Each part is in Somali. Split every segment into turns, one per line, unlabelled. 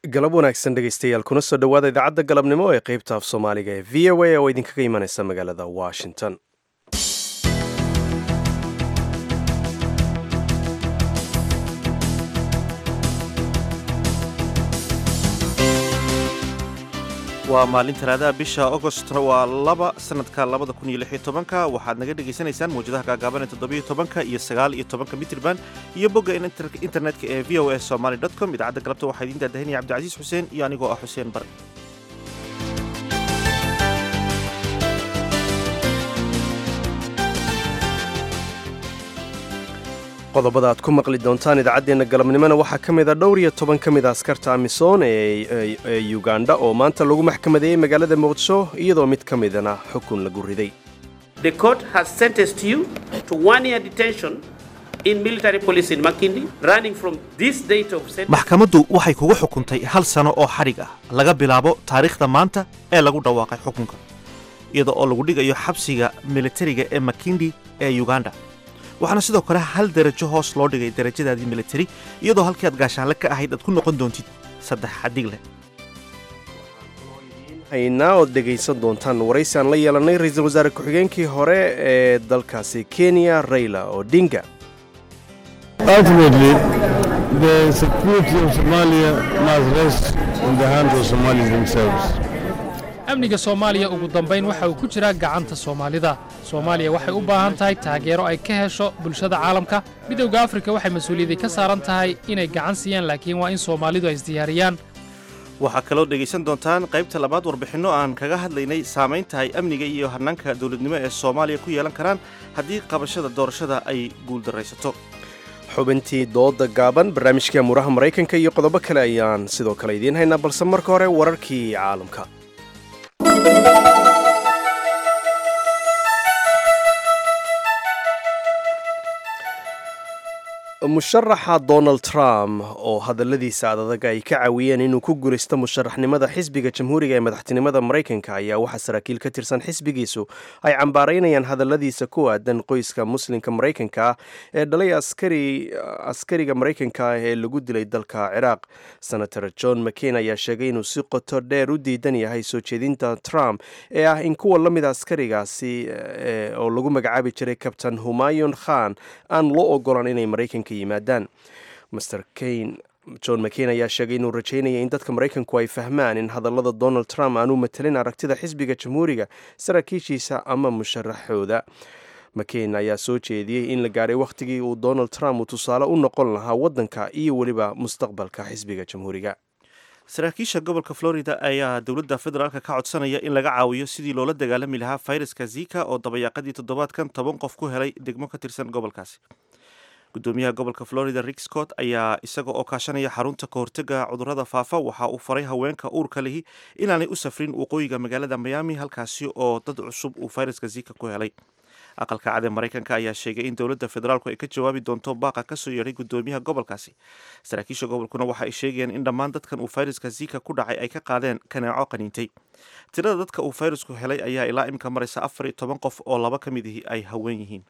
galab wanaagsan dhegaystayaal kuna soo dhowaada idaacadda galabnimo ee qaybta af soomaaliga ee v o a oo idinkaga imanaysa magaalada washington
waa maalin talaadaha bisha agost waa laba sanadka labada kun iyo lix iyo tobanka waxaad naga dhegaysanaysaan mawjadaha gaagaaban ee toddobiyo tobanka iyo sagaal iyo tobanka mitrban iyo bogga internetka ee v o a somaly dot com idaacadda galabta waxaa idiin daadahinaya cabdicasiis xuseen iyo anigoo ah xuseen bare
qodobada aad ku maqli doontaan idaacaddeenna galabnimona waxaa ka mid a dhowr iyo toban ka mid a askarta amisom ee uganda oo maanta lagu maxkamadeeyey magaalada muqdisho iyadoo mid ka midana xukun lagu riday
The court has sentenced you to one year detention in military police in Makindi, running from this date of sentence.
maxkamaddu waxay kugu xukuntay hal sano oo xadhig ah laga bilaabo taariikhda maanta ee lagu dhawaaqay xukunka iyada oo lagu dhigayo xabsiga militariga ee makindi ee uganda waxaana sidoo kale hal derajo hoos loo dhigay derajadaadii militari iyadoo halkii aad gaashaanle ka ahayd aad ku noqon doontid saddex xadhig leh
haynaa ood dhegaysan doontaan waraysi aan la yeelanay ra-iisul wasaare ku-xigeenkii hore ee dalkaasi kenya rayla odinga
Ultimately, the security of Somalia must rest in the hands of Somalis themselves.
amniga soomaaliya ugu dambayn waxa uu ku jiraa gacanta soomaalida soomaaliya waxay u baahan tahay taageero ay ka hesho bulshada caalamka midowda afrika waxay mas-uuliyadday ka saaran tahay inay gacan siiyaan laakiin waa in soomaalidu ay isdiyaariyaan
waxaa kaloo dhegaysan doontaan qaybta labaad warbixinno aan kaga hadlaynay saamaynta ay amniga iyo hannaanka dowladnimo ee soomaaliya ku yeelan karaan haddii qabashada doorashada ay guuldarraysato
xubintii dooda gaaban barnaamijka muraha maraykanka iyo qodobo kale ayaan sidoo kale idiin haynaa balse marka hore wararkii caalamka musharaxa donald trump oo hadalladiisa adadag ay ka caawiyeen inuu ku guulaysto musharaxnimada xisbiga jamhuuriga ee madaxtinimada maraykanka ayaa waxaa saraakiil ka tirsan xisbigiisu ay cambaaraynayaan hadalladiisa ku aadan qoyska muslimka maraykanka ah ee dhalay askariga maraykanka ah ee lagu dilay dalka ciraaq senator john mccain ayaa sheegay inuu si qoto dheer u diidan yahay soo jeedinta trump ee ah in kuwa la mida askarigaasi oo lagu magacaabi jiray kabtain humayon khan aan loo ogolan inay maraykanka yimaadaan master kane john mccain ayaa sheegay inuu rajaynaya in dadka maraykanku ay fahmaan in hadallada donald trump aanu matelin aragtida xisbiga jamhuuriga saraakiishiisa ama musharaxooda mccain ayaa soo jeediyey in la gaaray wakhtigii uu donald trump uu tusaale u noqon lahaa waddanka iyo weliba mustaqbalka xisbiga jamhuuriga
saraakiisha gobolka florida ayaa dowladda federaalka ka codsanaya in laga caawiyo sidii loola dagaalami lahaa fayraska zika oo dabayaaqadii toddobaadkan toban qof ku helay degmo ka tirsan gobolkaasi gudoomiyaha gobolka florida rick scott ayaa isaga oo kaashanaya xarunta kahortega cudurrada faafa waxa uu faray haweenka uurka lihi inaanay u safrin waqooyiga magaalada miami halkaasi oo dad cusub uu fayraska zika ku helay aqalka cad ee maraykanka ayaa sheegay in dowladda federaalku ay ka jawaabi doonto baaqa kasoo yeedhay gudoomiyaha gobolkaasi saraakiisha gobolkuna waxa ay sheegayaan in dhammaan dadkan uu fayraska zika ku dhacay ay ka qaadeen kaneeco qaniintay tirada dadka uu fayrasku helay ayaa ilaa imika maraysa afar iyo toban qof oo laba ka mid ihi ay haween yihiin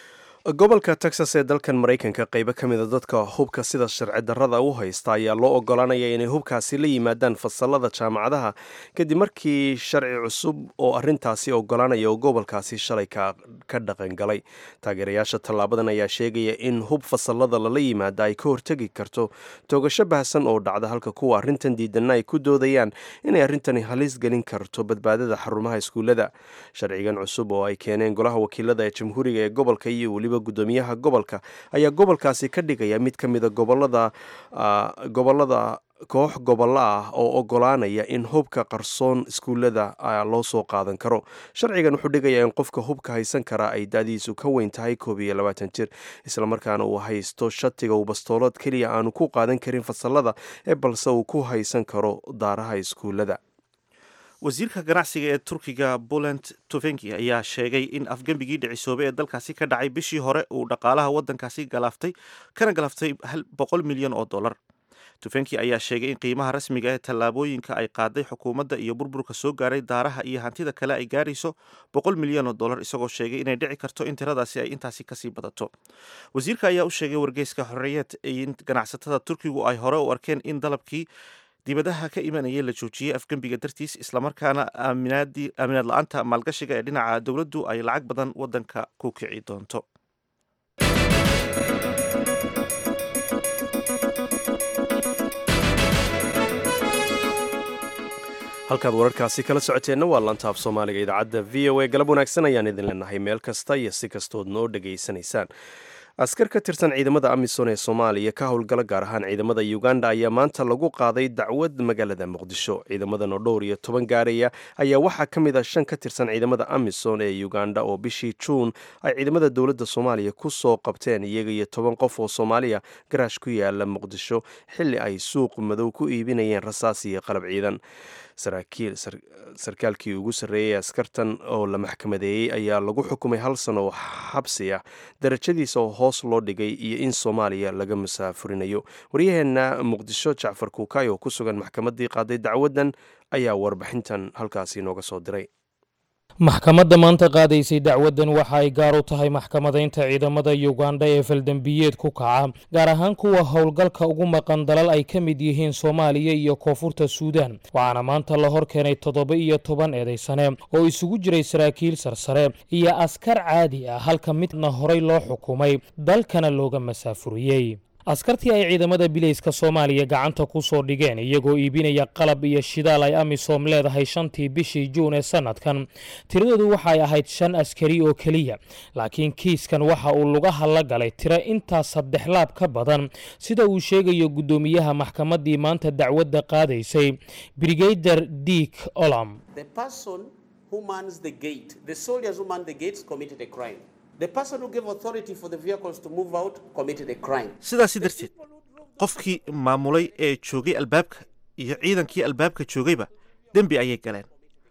gobolka texas ee dalkan maraykanka qaybo ka mida dadka hubka sida sharci darrada u haysta ayaa loo ogolanaya inay hubkaasi la yimaadaan fasalada jaamacadaha kadib markii sharci cusub oo arintaasi ogolanaya oo gobolkaasi shalay ka dhaqan galay taageerayaasha tallaabadan ayaa sheegaya in hub fasalada lala yimaada ay ka hortegi karto toogasho baahsan oo dhacda halka kuwa arrintan diidanna ay ku doodayaan inay arrintani halis gelin karto badbaadada xarumaha iskuullada sharcigan cusub oo ay keeneen golaha wakiilada ee jamhuuriga ee gobolka iyo weliba gudoomiyaha gobolka ayaa gobolkaasi ka dhigaya mid ka mida gobolada gobolada koox gobollo ah oo ogolaanaya in hubka qarsoon iskuullada loo soo qaadan karo sharcigan wuxuu dhigayaa in qofka hubka haysan karaa ay da-diisu ka weyn tahay koob iyo labaatan jir islamarkaana uu haysto shatiga uu bastoolad keliya aanu ku qaadan karin fasalada ee balse uu ku haysan karo daaraha iskuullada
wasiirka ganacsiga ee turkiga poland tofenki ayaa sheegay in afgembigii dhicisoobay ee dalkaasi ka dhacay bishii hore uu dhaqaalaha waddankaasi galaaftay kana galaaftay boqol milyan oo dollar tufenki ayaa sheegay in qiimaha rasmiga ee tallaabooyinka ay qaaday xukuumadda iyo burburka soo gaaray daaraha iyo hantida kale ay gaarayso boqol milyan oo dollar isagoo sheegay inay dhici karto in tiradaasi ay intaasi kasii badato wasiirka ayaa u sheegay wargeyska xorriyeed in ganacsatada turkigu ay hore u arkeen in dalabkii dibadaha ka imanaya la joojiyey afgembiga dartiis islamarkaana aaminaad la-aanta maalgashiga ee dhinaca dowladdu ay lacag badan wadanka ku kici doonto
halkaad wararkaasi kala socoteenna waa lantaaf soomaaliga idaacadda v o a galab wanaagsan ayaan idin leenahay meel kasta iyo si kastood noo dhegaysanaysaan askar ka tirsan ciidamada amisom ee soomaaliya ka howlgala gaar ahaan ciidamada uganda ayaa maanta lagu qaaday dacwad magaalada muqdisho ciidamadan oo dhowr iyo toban gaaraya ayaa waxaa ka mid ah shan ka tirsan ciidamada amisom ee uganda oo bishii juun ay ciidamada dowladda soomaaliya ku soo qabteen iyaga iyo toban qof oo soomaaliya garaash ku yaala muqdisho xilli ay suuq madow ku iibinayeen rasaas iyo qalab ciidan sarkaalkii ugu sarreeyey askartan oo la maxkamadeeyey ayaa lagu xukumay hal sano oo xabsi ah darajadiisa oo hoos loo dhigay iyo in soomaaliya laga musaafurinayo waryaheenna muqdisho jacfar kuukay oo ku sugan maxkamaddii qaaday dacwaddan ayaa warbixintan halkaasi inooga soo diray
maxkamadda maanta qaadaysay dacwaddan waxa ay gaar u tahay maxkamadaynta ciidamada yuganda ee faldembiyeed ku kaca gaar ahaan kuwa howlgalka ugu maqan dalal ay ka mid yihiin soomaaliya iyo koonfurta suudaan waxaana maanta la hor keenay toddoba iyo toban eedaysane oo isugu jiray saraakiil sarsare iyo askar caadi ah halka midna horay loo xukumay dalkana looga masaafuriyey askartii ay ciidamada bilayska soomaaliya gacanta ku soo dhigeen iyagoo iibinaya qalab iyo shidaal ay amisom leedahay shantii bishii juun ee sannadkan tiradoodu waxay ahayd shan askari oo keliya laakiin kiiskan waxa uu lugaha la galay tiro intaas saddex laab ka badan sida uu sheegayo guddoomiyaha maxkamaddii maanta dacwadda qaadaysay brigader diik olam
sidaasi darteed qofkii maamulay ee joogay albaabka iyo ciidankii albaabka joogayba dembi ayay galeen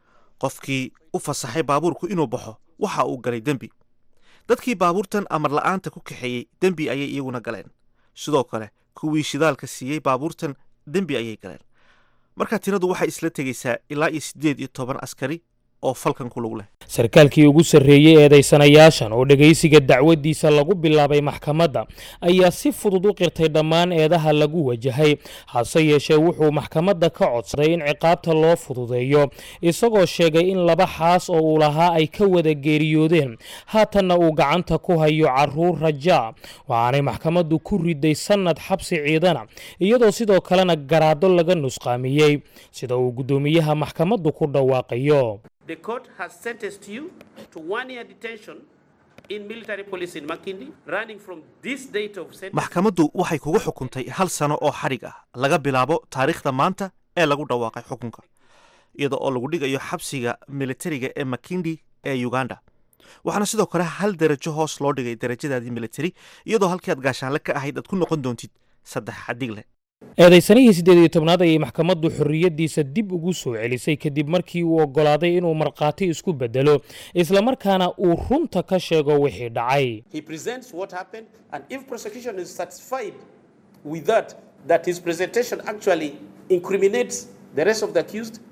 qofkii u fasaxay baabuurku inuu baxo waxa uu galay dembi dadkii baabuurtan amar la'aanta ku kaxeeyey dembi ayay iyaguna galeen sidoo kale kuwii shidaalka siiyey baabuurtan dembi ayay galeen marka tiradu waxay isla tegaysaa ilaa iyo siddeed iyo toban askari oo falkan ku lug leh
sarkaalkii ugu sarreeyey eedaysanayaashan oo dhegaysiga dacwaddiisa lagu bilaabay maxkamadda ayaa si fudud u qirtay dhammaan eedaha lagu wajahay hase yeeshee wuxuu maxkamadda ka codsaday in ciqaabta loo fududeeyo isagoo sheegay in laba xaas oo uu lahaa ay ka wada geeriyoodeen haatanna uu gacanta ku hayo caruur rajaa waxaanay maxkamaddu ku riday sannad xabsi ciidana iyadoo sidoo kalena garaado laga nusqaamiyey sida uu guddoomiyaha maxkamaddu ku dhawaaqayo
The court has sentenced you to one year detention in military police in Makindi, running from this date of sentence.
maxkamaddu waxay kugu xukuntay hal sano oo xadhig ah laga bilaabo taariikhda maanta ee lagu dhawaaqay xukunka iyada oo lagu dhigayo xabsiga militariga ee makindi ee uganda waxaana sidoo kale hal derajo hoos loo dhigay derajadaadii militari iyadoo halkii aad gaashaanle ka ahayd aad ku noqon doontid saddex xadhig leh
eedaysanihii siddeed iyo tobnaad ayay maxkamaddu xorriyaddiisa dib ugu soo celisay kadib markii uu oggolaaday inuu markhaati isku beddelo islamarkaana uu runta ka sheego wixii dhacay
He presents what happened, and if prosecution is satisfied with that, that his presentation actually incriminates the rest of the accused,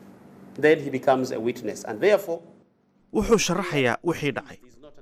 then he becomes a witness, and therefore
wuxuu sharaxayaa wixii dhacay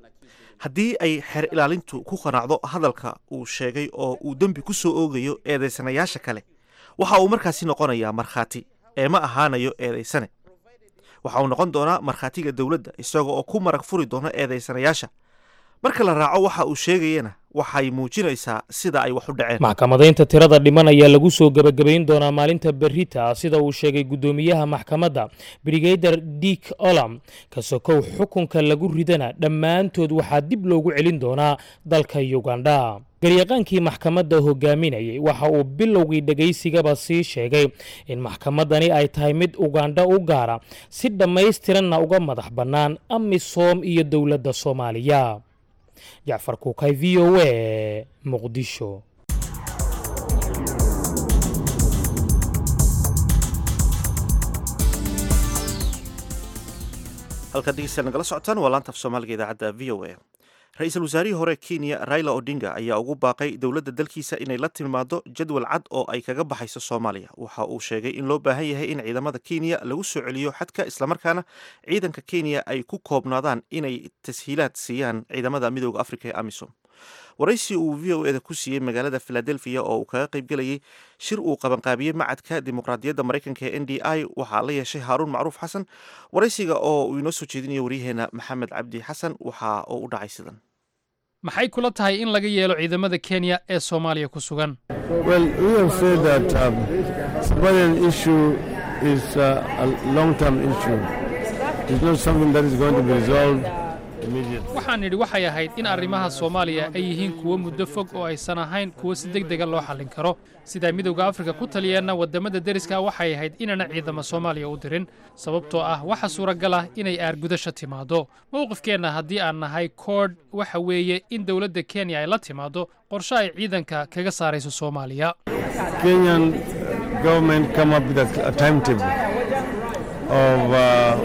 haddii ay xeer ilaalintu ku qanacdo hadalka uu sheegay oo uu dembi ku soo oogayo eedaysanayaasha kale waxa uu markaasi noqonayaa markhaati ee ma ahaanayo eedaysane waxa uu noqon doonaa markhaatiga dowladda isaga oo ku marag furi doona eedaysanayaasha marka la raaco waxa uu sheegayana waxay muujinaysaa sida ay wax u dhaceen
maxkamadaynta tirada dhiman ayaa lagu soo gebagabayn doonaa maalinta berrita sida uu sheegay guddoomiyaha maxkamadda brigader diik olam ka sokow xukunka lagu ridana dhammaantood waxaa dib loogu celin doonaa dalka yugandha garyaqaankii maxkamadda hogaaminayay waxa uu bilowgii dhegaysigaba sii sheegay in maxkamaddani ay tahay mid ugandha u gaara si dhammaystiranna uga madax bannaan amisom iyo dowladda soomaaliya jacfar kuukay v o a muqdisho
halkaad dhegeystayaal nagala socotaan waa laanta af soomaaliga idaacadda v o a ra-iisul wasaarihii hore kenya raila odinga ayaa ugu baaqay dowladda dalkiisa inay la timaado jadwal cad oo ay kaga baxayso soomaaliya waxa uu sheegay in loo baahan yahay in ciidamada kenya lagu soo celiyo xadka islamarkaana ciidanka kenya ay ku koobnaadaan inay tashiilaad siiyaan ciidamada midooda afrika ee amisom waraysi uu v o eda ku siiyey magaalada philadelphia oo uu kaga qaybgelayay shir uu qabanqaabiyey macadka dimuqraadiyadda maraykanka ee n d i waxaa la yeeshay haaruun macruuf xasan waraysiga oo uu inoo soo jeedinayo waryaheena maxamed cabdi xasan waxa oo u dhacay sidan
maxay kula tahay in laga yeelo ciidamada kenya ee soomaaliya ku sugan
Well, we have said that um, Somalian issue is uh, a long-term issue. It's not something that is going to be resolved immediately.
waxaan nidhi waxay ahayd in arrimaha soomaaliya ay yihiin kuwo muddo fog oo aysan ahayn kuwo si deg dega loo xallin karo sidaa midowda afrika ku taliyeenna waddamada deriska waxay ahayd inaana ciidamo soomaaliya u dirin sababtoo ah waxa suuragal ah inay aargudasho timaaddo mowqifkeenna haddii aan nahay koodh waxa weeye in dowladda kenya ay la timaaddo qorshe ay ciidanka kaga saarayso soomaaliya
Kenyan government come up with a, a timetable of uh,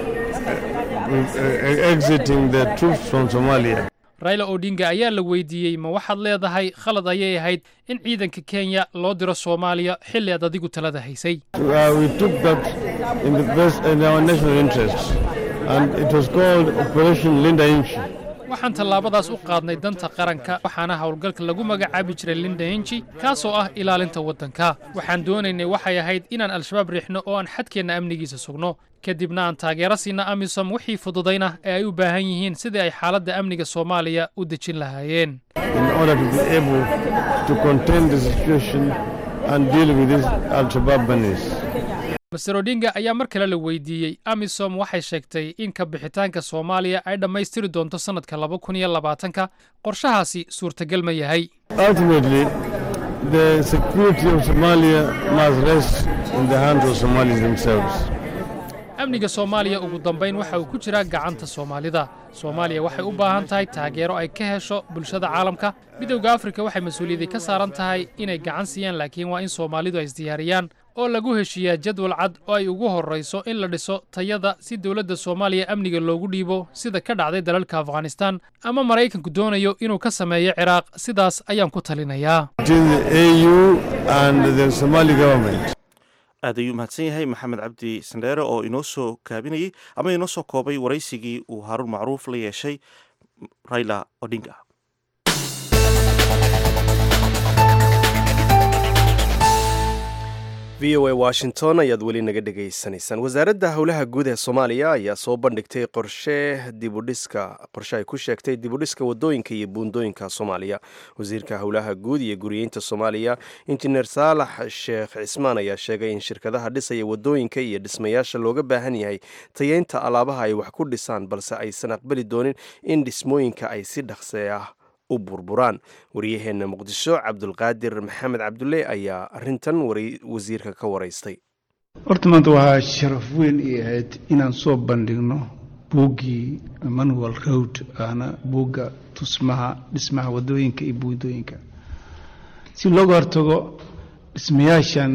uh, exiting the troops from Somalia.
raila odinga ayaa la weydiiyey ma waxaad leedahay khalad ayay ahayd in ciidanka kenya loo diro soomaaliya xilli aad adigu talada haysay
Uh, we took that in the best in our national interest, and it was called Operation Linda Inchi.
waxaan tallaabadaas u qaadnay danta qaranka waxaana howlgalka lagu magacaabi jiray linda henji kaasoo ah ilaalinta waddanka waxaan doonaynay waxay ahayd inaan al-shabaab riixno oo aan xadkeenna amnigiisa sugno kadibna aan taageero siina amisom wixii fududayna ee ay u baahan yihiin sidii ay xaaladda amniga soomaaliya u dejin lahaayeen
in order to be able to contain the situation and deal with these Al-Shabaab bunnies.
master odinga ayaa mar kale la weydiiyey amisom waxay sheegtay in ka bixitaanka soomaaliya ay dhammaystiri doonto sannadka laba kun iyo labaatanka qorshahaasi suurtagal ma yahay
Ultimately, the security of Somalia must rest in the hands of Somalis themselves.
amniga soomaaliya ugu dambayn waxa uu ku jiraa gacanta soomaalida soomaaliya waxay u baahan tahay taageero ay ka hesho bulshada caalamka midowda afrika waxay mas-uuliyadii ka saaran tahay inay gacan siiyaan laakiin waa in soomaalidu ay isdiyaariyaan oo lagu heshiiyaa jadwal cad oo ay ugu horrayso in la dhiso tayada si dowladda soomaaliya amniga loogu dhiibo sida ka dhacday dalalka afghanistan ama maraykanku doonayo inuu ka sameeyo ciraaq sidaas ayaan ku talinayaa
Between the AU and the Somali government.
aad ayuu mahadsan yahay maxamed cabdi sandheere oo inoo soo kaabinayey ama inoo soo koobay waraysigii uu haaruun macruuf la yeeshay raila odinga
v o a washington ayaad weli naga dhegaysanaysaan wasaaradda howlaha guud ee soomaaliya ayaa soo bandhigtay qorshe dibudhiska qorshe ay ku sheegtay dibudhiska wadooyinka iyo buundooyinka soomaaliya wasiirka howlaha guud iyo guriyeynta soomaaliya injineer saalax sheekh cismaan ayaa sheegay in shirkadaha dhisaya wadooyinka iyo dhismayaasha looga baahan yahay tayeynta alaabaha ay wax ku dhisaan balse aysan aqbali doonin in dhismooyinka ay si dhaqse ah u burburaan waryaheena muqdisho cabdulqaadir maxamed cabdulle ayaa arintan wasiirka ka waraystay
horta maanta waxaa sharaf weyn ii ahayd inaan soo bandhigno buuggii manual road ahna buugga tusmaha dhismaha wadooyinka iyo buundooyinka si looga hortago dhismayaashan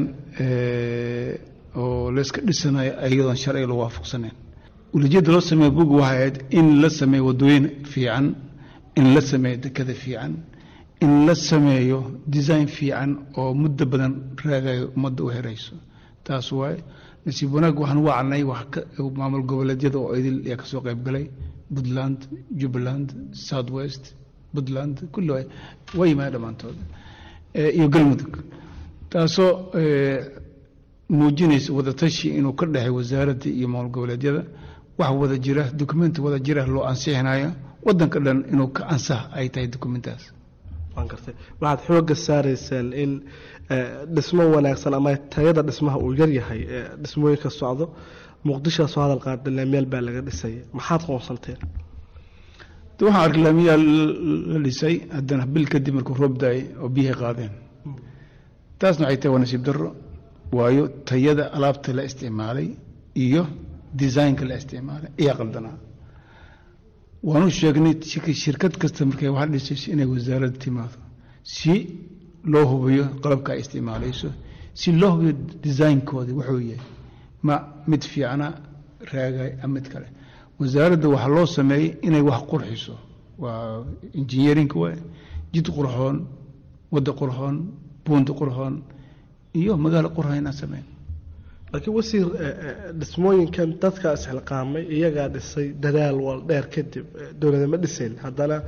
oo layska dhisanayo iyadoon sharciga lagu waafaqsanayn ulijeedda loo sameeya buugga waxay ahayd in la sameeyo wadooyin fiican in la sameeyo dekada fiican in la sameeyo design fiican oo muddo badan raagayo ummadda u herayso taas waaye nasiib wanaag waxaan wacnay maamul goboleedyada oo idil ayaa kasoo qayb galay puntland jubbaland south west puntland kulli waa yimaada dhammaantood iyo galmudug taasoo muujinaysa wadatashi inuu ka dhexay wasaaradda iyo maamul goboleedyada wax wada jira dokumenti wada jira loo ansixinayo wadanka dhan inuu ka ansax ay tahay dokumentaas
waan gartay waxaad xoogga saaraysaan in dhismo wanaagsan ama tayada dhismaha uu yaryahay dhismooyinka socdo muqdishoa soo hadal qaada laamiyaal baa laga dhisaya maxaad qoonsanteen
waxaan arkay laamiyaal la dhisay haddana bil kadib markuu roob daayay oo biyahay qaadeen taasna waxay tahay waa nasiib darro waayo tayada alaabta la isticmaalay iyo designka la isticmaalay ayaa qaldanaa waanu sheegnay shirkad kasta markay wax dhisayso inay wasaaradda timaado si loo hubiyo qalabka ay isticmaalayso si loo hubiyo designkooda wuxuu yahay ma mid fiicana raagay ama mid kale wasaaradda waxaa loo sameeyey inay wax qurxiso waa engineerinka waay jid qurxoon wadda qurxoon buunta qurxoon iyo magaalo qurxoon inaan sameyn
laakiin wasiir dhismooyinkan dadka isxilqaamay iyagaa dhisay dadaal wal dheer kadib dowladama dhisayn haddana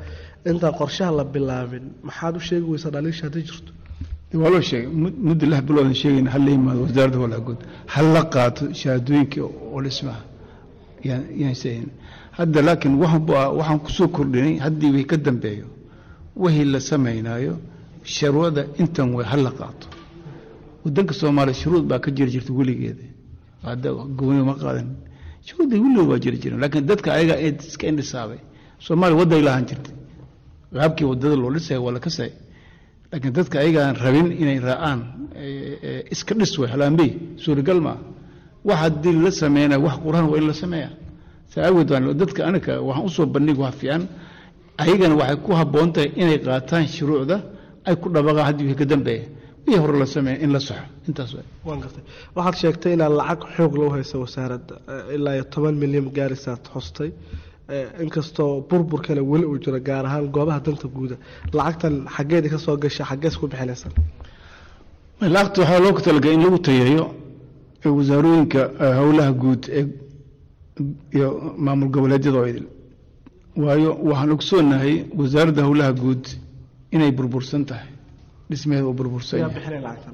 intaan qorshaha la bilaabin maxaad u sheegi weysaa dhaliisha haddii jirto
waa loo sheegay mud- muddo lix biloodan sheegayna hal la yimaado wasaaradda howlaha guud hal la qaato shahaadooyinkii oo dhismaha yaan yaan sheegin hadda laakiin waxaan bu- waxaan kusoo kordhinay haddii way ka dambeeyo wixii la samaynayo sharwada intan way hal la qaato wadanka soomaaliya shuruud baa ka jiri jirta weligeeda hadda gooni ma qaadan shuruudda weligood waa jiri jiren laakiin dadka ayaga ee iska indhisaabay soomaaliya wadday lahaan jirtay qaabkii wadada loo dhisaya waa la kasay laakiin dadka ayaga aan rabin inay raacaan ee, ee, iska dhis way halaanbey suuragal maa wax haddii la sameynaya wax quraan waa in la sameeya saa awgeed baan dadka aniga waxaan usoo bandhig wax fiican ayagana waxay ku habboon tahay inay qaataan shuruucda ay ku dhabaqaan haddii wixii ka dambeeya wixii hore la sameeya in la saxo intaas waay
waan gartay waxaad sheegtay inaad lacag xoog loo haysa wasaaradda eh, ilaa iyo toban milyan gaarisaad xostay Eh, inkastoo burburkana weli uu jiro gaar ahaan goobaha danta guuda lacagtan xaggeedii ka soo gasha xaggees ku bixinaysan
lacagta waxaa loo talagalay in lagu tayeeyo ee wasaarooyinka eh, howlaha guud ee iyo maamul goboleedyada oo idil waayo waxaan ogsoonahay wasaaradda howlaha guud inay burbursan tahay dhismeeda uu burbursan
yaa
yahay
bixinay lacagtan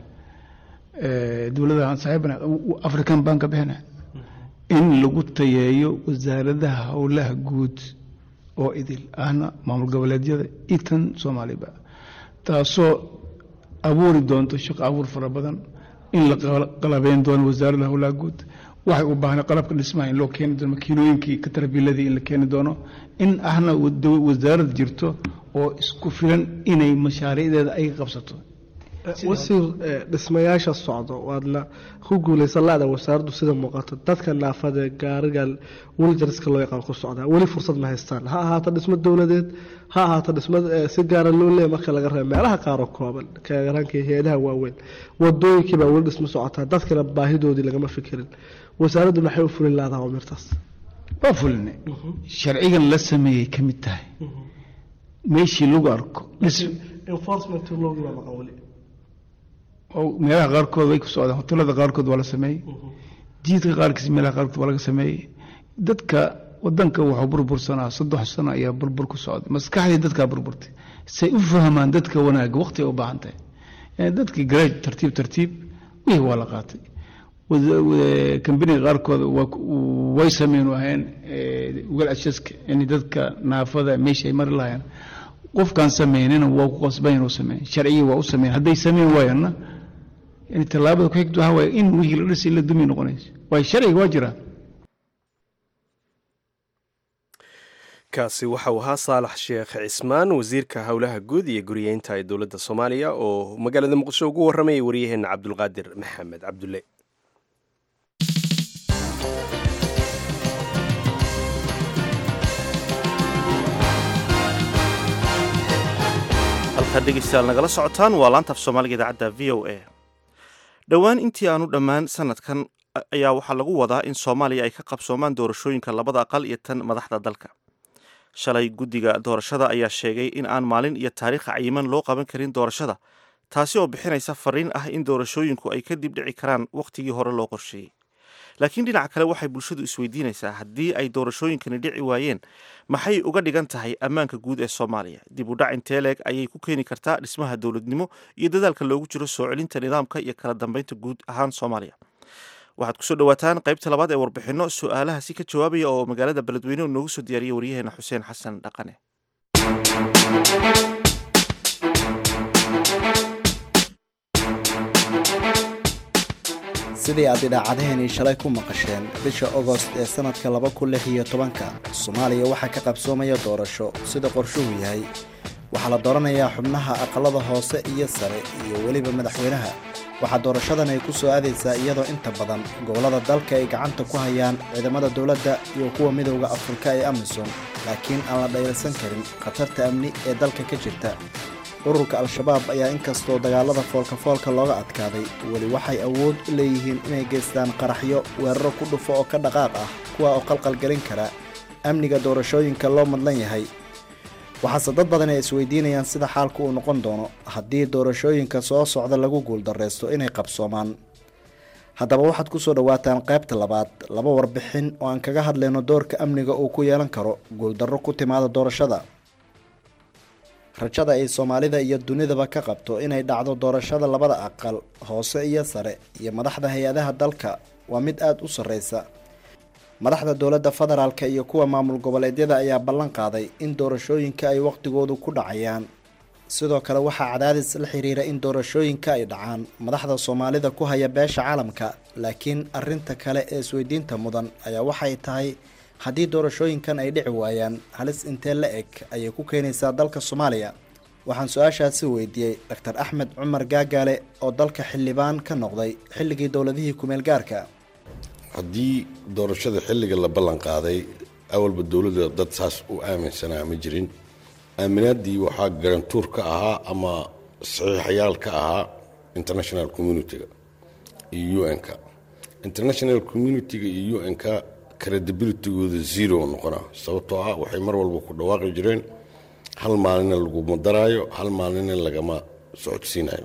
Eh, dowladaha saaxiibana african banka bixina in lagu tayeeyo wasaaradaha howlaha guud oo idil ahna maamul goboleedyada iyo tan soomaaliba taasoo abuuri doonto shaqo abuur fara badan in la qala- qalabeyn doono wasaaradda howlaha guud waxay u baahnay qalabka dhismaha in loo keeni doono makiinooyinkii katarbiiladii in la keeni doono in ahna wada- wasaarad jirto oo isku filan inay mashaariicdeeda ay qabsato
wasiir eh, dhismayaasha socdo waadna ku guuleysan la-da wasaaraddu sida muuqato dadka naafada ee gaariga wiljarska loo yaqaan ku socdaa weli fursad ma haystaan ha ahaato dhismo dowladeed ha ahaato dhismo eh, si gaara loo leeya marka laga reebo meelaha qaaroo kooban karanka hay-adaha waaweyn wadooyinkii baa weli dhismo socotaa dadkana baahidoodii lagama fikirin wasaaraddu maxay u fulin laadaha mirtaas
waa fulinay sharcigan la sameeyey ka mid tahay meeshii lagu arko dhis-
enforcement loogi baa maqan weli
oo meelaha qaarkood way ku socdaan hotelada qaarkood waa la sameeyey jiidka qaarkiis meelaha qaarkood waa laga sameeyey dadka wadanka wuxuu burbursanaa saddex sano ayaa burbur ku socday maskaxdii dadkaa burburtay say u fahmaan dadka wanaaga waqti ay u baahan tahay yani dadkii garaaj tartiib tartiib wixii waa la qaatay wada- wada- kambaniga qaarkood waa ku- way sameyn ahayn ugal ashaska yani dadka naafada meesha ay mari lahayn qofkaan sameynina waa ku qasban inuu sameyn sharciyi waa u sameyn hadday sameyn waayana yani tallaabada ku xigta waxaa waaye in wixii la dhisay la dumi noqonayso waayo sharciga waa jiraa
kaasi waxauu ahaa saalax sheekh cismaan wasiirka howlaha guud iyo guriyeynta ee dowladda soomaaliya oo magaalada muqdisho ugu waramayay waryaheena cabdulqaadir maxamed cabdulle
halkaad dhegeystayaal nagala socotaan waa laanta af soomaaliga idaacadda v o a dhowaan intii aanu dhammaan sanadkan a- ayaa waxaa lagu wadaa in soomaaliya ay ka qabsoomaan doorashooyinka labada aqal iyo tan madaxda dalka shalay guddiga doorashada ayaa sheegay in aan maalin iyo taariikh cayiman loo qaban karin doorashada taasi oo bixinaysa fariin ah in doorashooyinku ay kadib dhici karaan wakhtigii hore loo qorsheeyey laakiin dhinaca kale waxay bulshadu isweydiinaysaa haddii ay doorashooyinkani dhici waayeen maxay uga dhigan tahay ammaanka guud ee soomaaliya dib u dhac intee leeg ayay ku keeni kartaa dhismaha dowladnimo iyo dadaalka loogu jiro soo celinta nidaamka iyo kala dambeynta guud ahaan soomaaliya waxaad kusoo dhawaataan qaybta labaad ee warbixinno su-aalahaasi ka jawaabaya oo magaalada beledweyne noogu soo diyaariyay waryaheena xuseen xasan dhaqane
sidii aad idaacadehenii shalay ku maqasheen bisha ogost ee sannadka laba kun lix iyo tobanka soomaaliya waxaa ka qabsoomaya doorasho sida qorshuhu yahay waxaa la dooranayaa xubnaha aqallada hoose iyo sare iyo weliba madaxweynaha waxaa doorashadan ay ku soo aadaysaa iyadoo inta badan gobollada dalka ay gacanta ku hayaan ciidamada dowladda iyo kuwa midowda afrika ee amisom laakiin aan la dhayalsan karin khatarta amni ee dalka ka jirta ururka al-shabaab ayaa inkastoo dagaalada foolkafoolka looga adkaaday weli waxay awood u leeyihiin inay geystaan qaraxyo weeraro ku dhufo oo ka dhaqaaq ah kuwa oo qalqalgelin kara amniga doorashooyinka loo madlan yahay waxaase dad badan ay isweydiinayaan sida xaalku uu noqon doono haddii doorashooyinka soo socda lagu guuldarraysto inay qabsoomaan haddaba waxaad ku soo dhowaataan qaybta labaad laba warbixin oo aan kaga hadlayno doorka amniga uu ku yeelan karo guuldarro ku timaada doorashada rajada ay soomaalida iyo dunidaba ka qabto inay dhacdo doorashada labada aqal hoose iyo sare iyo madaxda hay-adaha dalka waa mid aada u sarreysa madaxda dowladda federaalka iyo kuwa maamul goboleedyada ayaa ballan qaaday in doorashooyinka ay waqtigoodu ku dhacayaan sidoo kale waxaa cadaadis la xiriira in doorashooyinka ay dhacaan madaxda soomaalida ku haya beesha caalamka laakiin arinta kale ee isweydiinta mudan ayaa waxay tahay haddii doorashooyinkan ay dhici waayaan halis intee la eg ayay ku keenaysaa dalka soomaaliya waxaan su-aashaasi weydiiyey doctor axmed cumar gaagaale oo dalka xildhibaan ka noqday xilligii dowladihii kumeel gaarka
haddii doorashada xilliga la ballan qaaday awalba dowladda dad saas u aaminsanaa ma jirin aaminaadii waxaa garantuur ka ahaa ama saxiixayaal ka ahaa international communitiga iyo un-ka international communitiga iyo un-ka credibilitygooda zero noqona sababtoo ah waxay mar walba ku dhawaaqi jireen hal maalina laguma daraayo hal maalina lagama socodsiinayo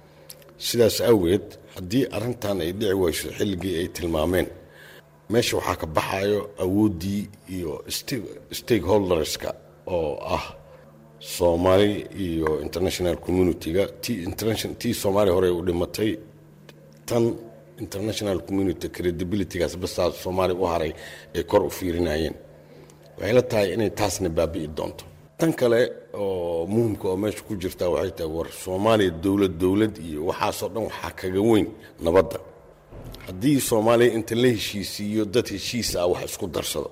sidaas awgeed haddii arrintan ay dhici wayso xilligii ay tilmaameen meesha waxaa ka baxayo awooddii iyo stakeholderska oo ah soomaali iyo international communitiga tii soomaaliya hore u dhimatay tan international community credibilitygaas basaa soomaaliya u haray ay kor u fiirinayeen waxay la tahay inay taasna baabi'i doonto tan kale oo muhimka oo meesha ku jirta waxay tahay war soomaaliya dowlad dowlad iyo waxaasoo dhan waxaa kaga weyn nabadda haddii soomaaliya inta la heshiisiiyo dad heshiis ah wax isku darsado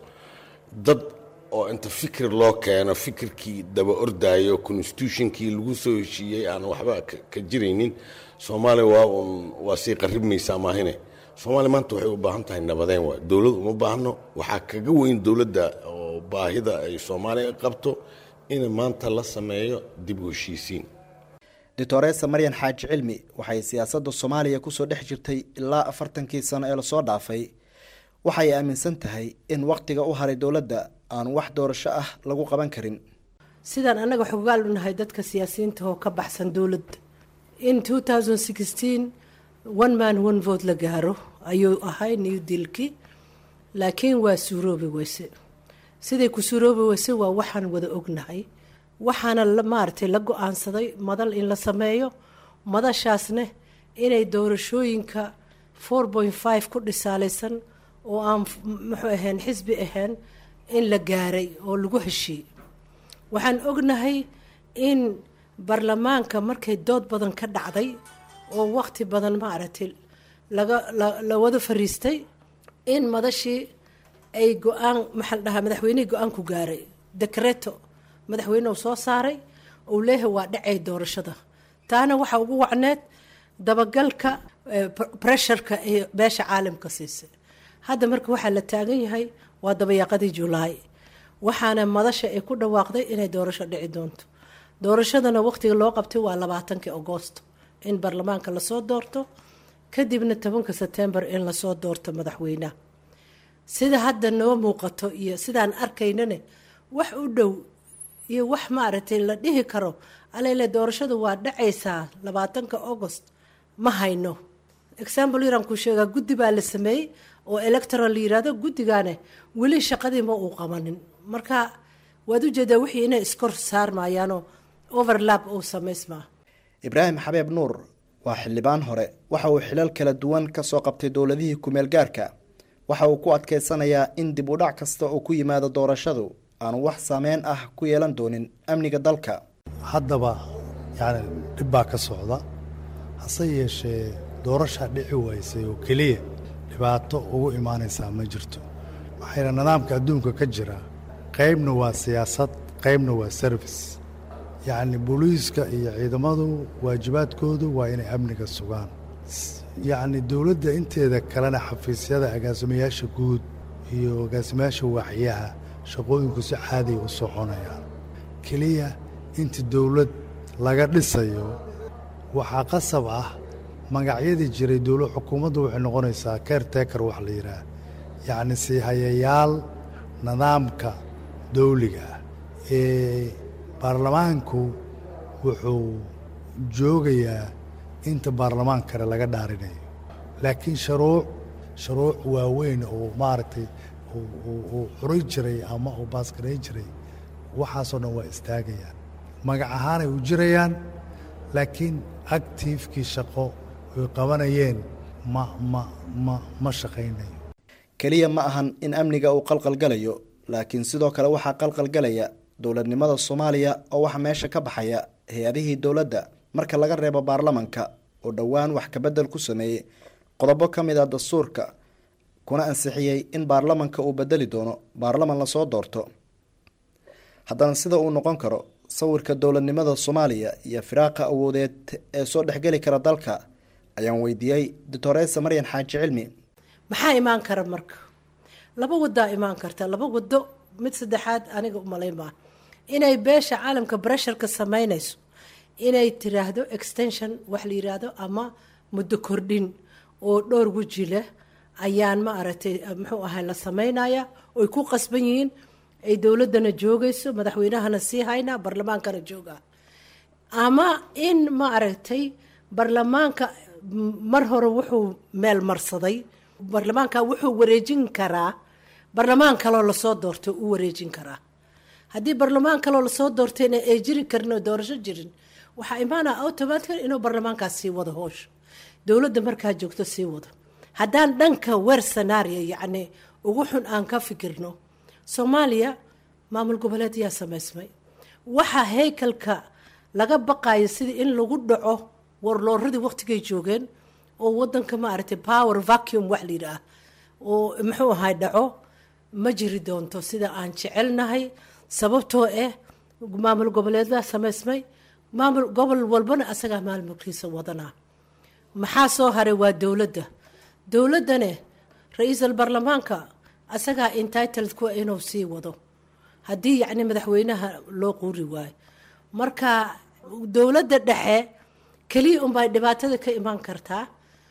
dad oo inta fikir loo keeno fikirkii daba ordaayo constitutionkii lagu soo heshiiyey aan waxba ka jiraynin soomaaliya waa un waa sii qaribmaysaa maahine soomaaliya maanta waxay u baahan tahay nabadeen waay dowlad uma baahno waxaa kaga weyn dowladda oo baahida ay soomaaliya qabto in maanta la sameeyo dib u heshiisiin
doctoresa maryan xaaji cilmi waxay siyaasadda soomaaliya kusoo dhex jirtay ilaa afartankii sano ee lasoo dhaafay waxay aaminsan tahay in wakhtiga u haray dowladda aan wax doorasho ah lagu qaban karin
sidaan annaga xogaal u nahay dadka siyaasiyiinta oo ka baxsan dowladda in one man one vote la gaaro ayuu ahay new dealkii laakiin waa suuroobi weyse siday ku suuroobi weyse waa waxaan wada ognahay waxaana maaragtay la go-aansaday madal in la sameeyo madashaasne inay doorashooyinka four point five ku dhisaalaysan oo aan muxuu ahayn xisbi ahayn in la gaaray oo lagu heshiiyey waxaan ognahay in baarlamaanka markay dood badan ka dhacday oo waqti badan maaragtay laga la wada fariistay in madashii ay go-aan maxaa la dhahaa madaxweynihii go-aan ku gaaray dekreto madaxweynehu soo saaray uu leeyahay waa dhacay doorashada taana waxaa ugu wacneed dabagalka bresharka ee beesha caalamka siisay hadda marka waxaa la taagan yahay waa dabayaaqadii julaay waxaana madasha ay ku dhawaaqday inay doorasho dhici doonto doorashadana waqtiga loo qabtay waa labaatankii agosto in baarlamaanka lasoo doorto kadibna tobanka setembar in lasoo doorto madaxweynaha sida hadda noo muuqato iyo sidaan arkaynane wax u dhow iyo wax maaragtay la dhihi karo alele doorashadu waa dhacaysaa labaatanka agost ma hayno example yaraan ku sheegaa guddi baa la sameeyey oo electoral la yirahdo guddigaane weli shaqadii ma uu qabanin marka waad ujeedaa wixii inay iskor saarmayaanoo overlap uu samaysmaa
ibraahim xabeeb nuur waa xildhibaan hore waxa uu xilal kala duwan ka soo qabtay dowladihii kumeel gaarka waxa uu ku adkeysanayaa in dib u dhac kasta oo ku yimaado doorashadu aanu wax saameyn ah ku yeelan doonin amniga dalka
haddaba yacni dhib baa ka socda hase yeeshee doorashaa dhici waysay oo keliya dhibaato ugu imaanaysaa ma jirto waxayna nidaamka adduunka ka jira qaybna waa siyaasad qaybna waa service yacni booliiska iyo ciidamadu waajibaadkoodu waa inay amniga sugaan yacni dowladda inteeda kalena xafiisyada agaasimayaasha guud iyo agaasimayaasha waaxyaha shaqooyinku si caadiya u soconayaan keliya inta dowlad laga dhisayo waxaa qasab ah magacyadii jiray dowla xukuumaddu waxay noqonaysaa caretaker wax la yidhaah yacni siihayayaal nidaamka dawliga ah ee baarlamaanku wuxuu joogayaa inta baarlamaan kale laga dhaarinayo laakiin sharuuc sharuuc waaweyn oo maaragtay uu xuray jiray ama uu baasgaray jiray waxaasoo dhan waa istaagayaan magac ahaanay u jirayaan laakiin actiifkii shaqo ay qabanayeen ma ma ma ma shaqaynayo
keliya ma ahan in amniga uu qalqalgalayo laakiin sidoo kale waxaa qalqalgalaya dowladnimada soomaaliya oo waxaa meesha ka baxaya hay-adihii dowladda marka laga reebo baarlamanka oo dhowaan wax kabedel ku sameeyey qodobo ka mid ah dastuurka kuna ansixiyey in baarlamanka uu bedeli doono baarlaman lasoo doorto haddana sida uu noqon karo sawirka dowladnimada soomaaliya iyo firaaqa awoodeed ee soo dhexgeli kara dalka ayaan weydiiyey doctoresa maryan xaaji cilmi
maxaa imaan kara marka laba wadaa imaan karta laba wado mid saddexaad aniga umalayn maa inay beesha caalamka bresharka sameynayso inay tiraahdo extension wax la yiraahdo ama muddo kordhin oo dhowr weji leh ayaan ma aragtay muxuu ahay la sameynaya oy ku qasban yihiin ay dowladana joogayso madaxweynahana sii haynaa barlamaankana jooga ama in ma aragtay barlamaanka mar hore wuxuu meel marsaday barlamaanka wuxuu wareejin karaa barlamaan kaloo lasoo doortay u wareejin karaa haddii barlamaan kaloo lasoo doortayna ay jiri karin oo doorasho jirin waxaa imaanaa automatica inuu barlamaankaas sii wado hoosha dowladda markaa joogto sii wado haddaan dhanka weer sanario yacni ugu xun aan ka fikirno soomaaliya maamul goboleed yaa samaysmay waxaa haykalka laga baqayo sidii in lagu dhaco warlooradii waqtigay joogeen oo wadanka maaragtay power vacuum wax la yidhaah oo muxuu ahay dhaco ma jiri doonto sida aan jecelnahay sababtoo ah maamul goboleedbaa samaysmay maamul gobol walbana asagaa maamulkiisa wadanaa maxaa soo haray waa dowladda dowladdane ra-iisul baarlamaanka asagaa entitled kuwa inuu sii wado haddii yacni madaxweynaha loo quuri waayo marka dowladda dhexe keliya unbay dhibaatada ka imaan kartaa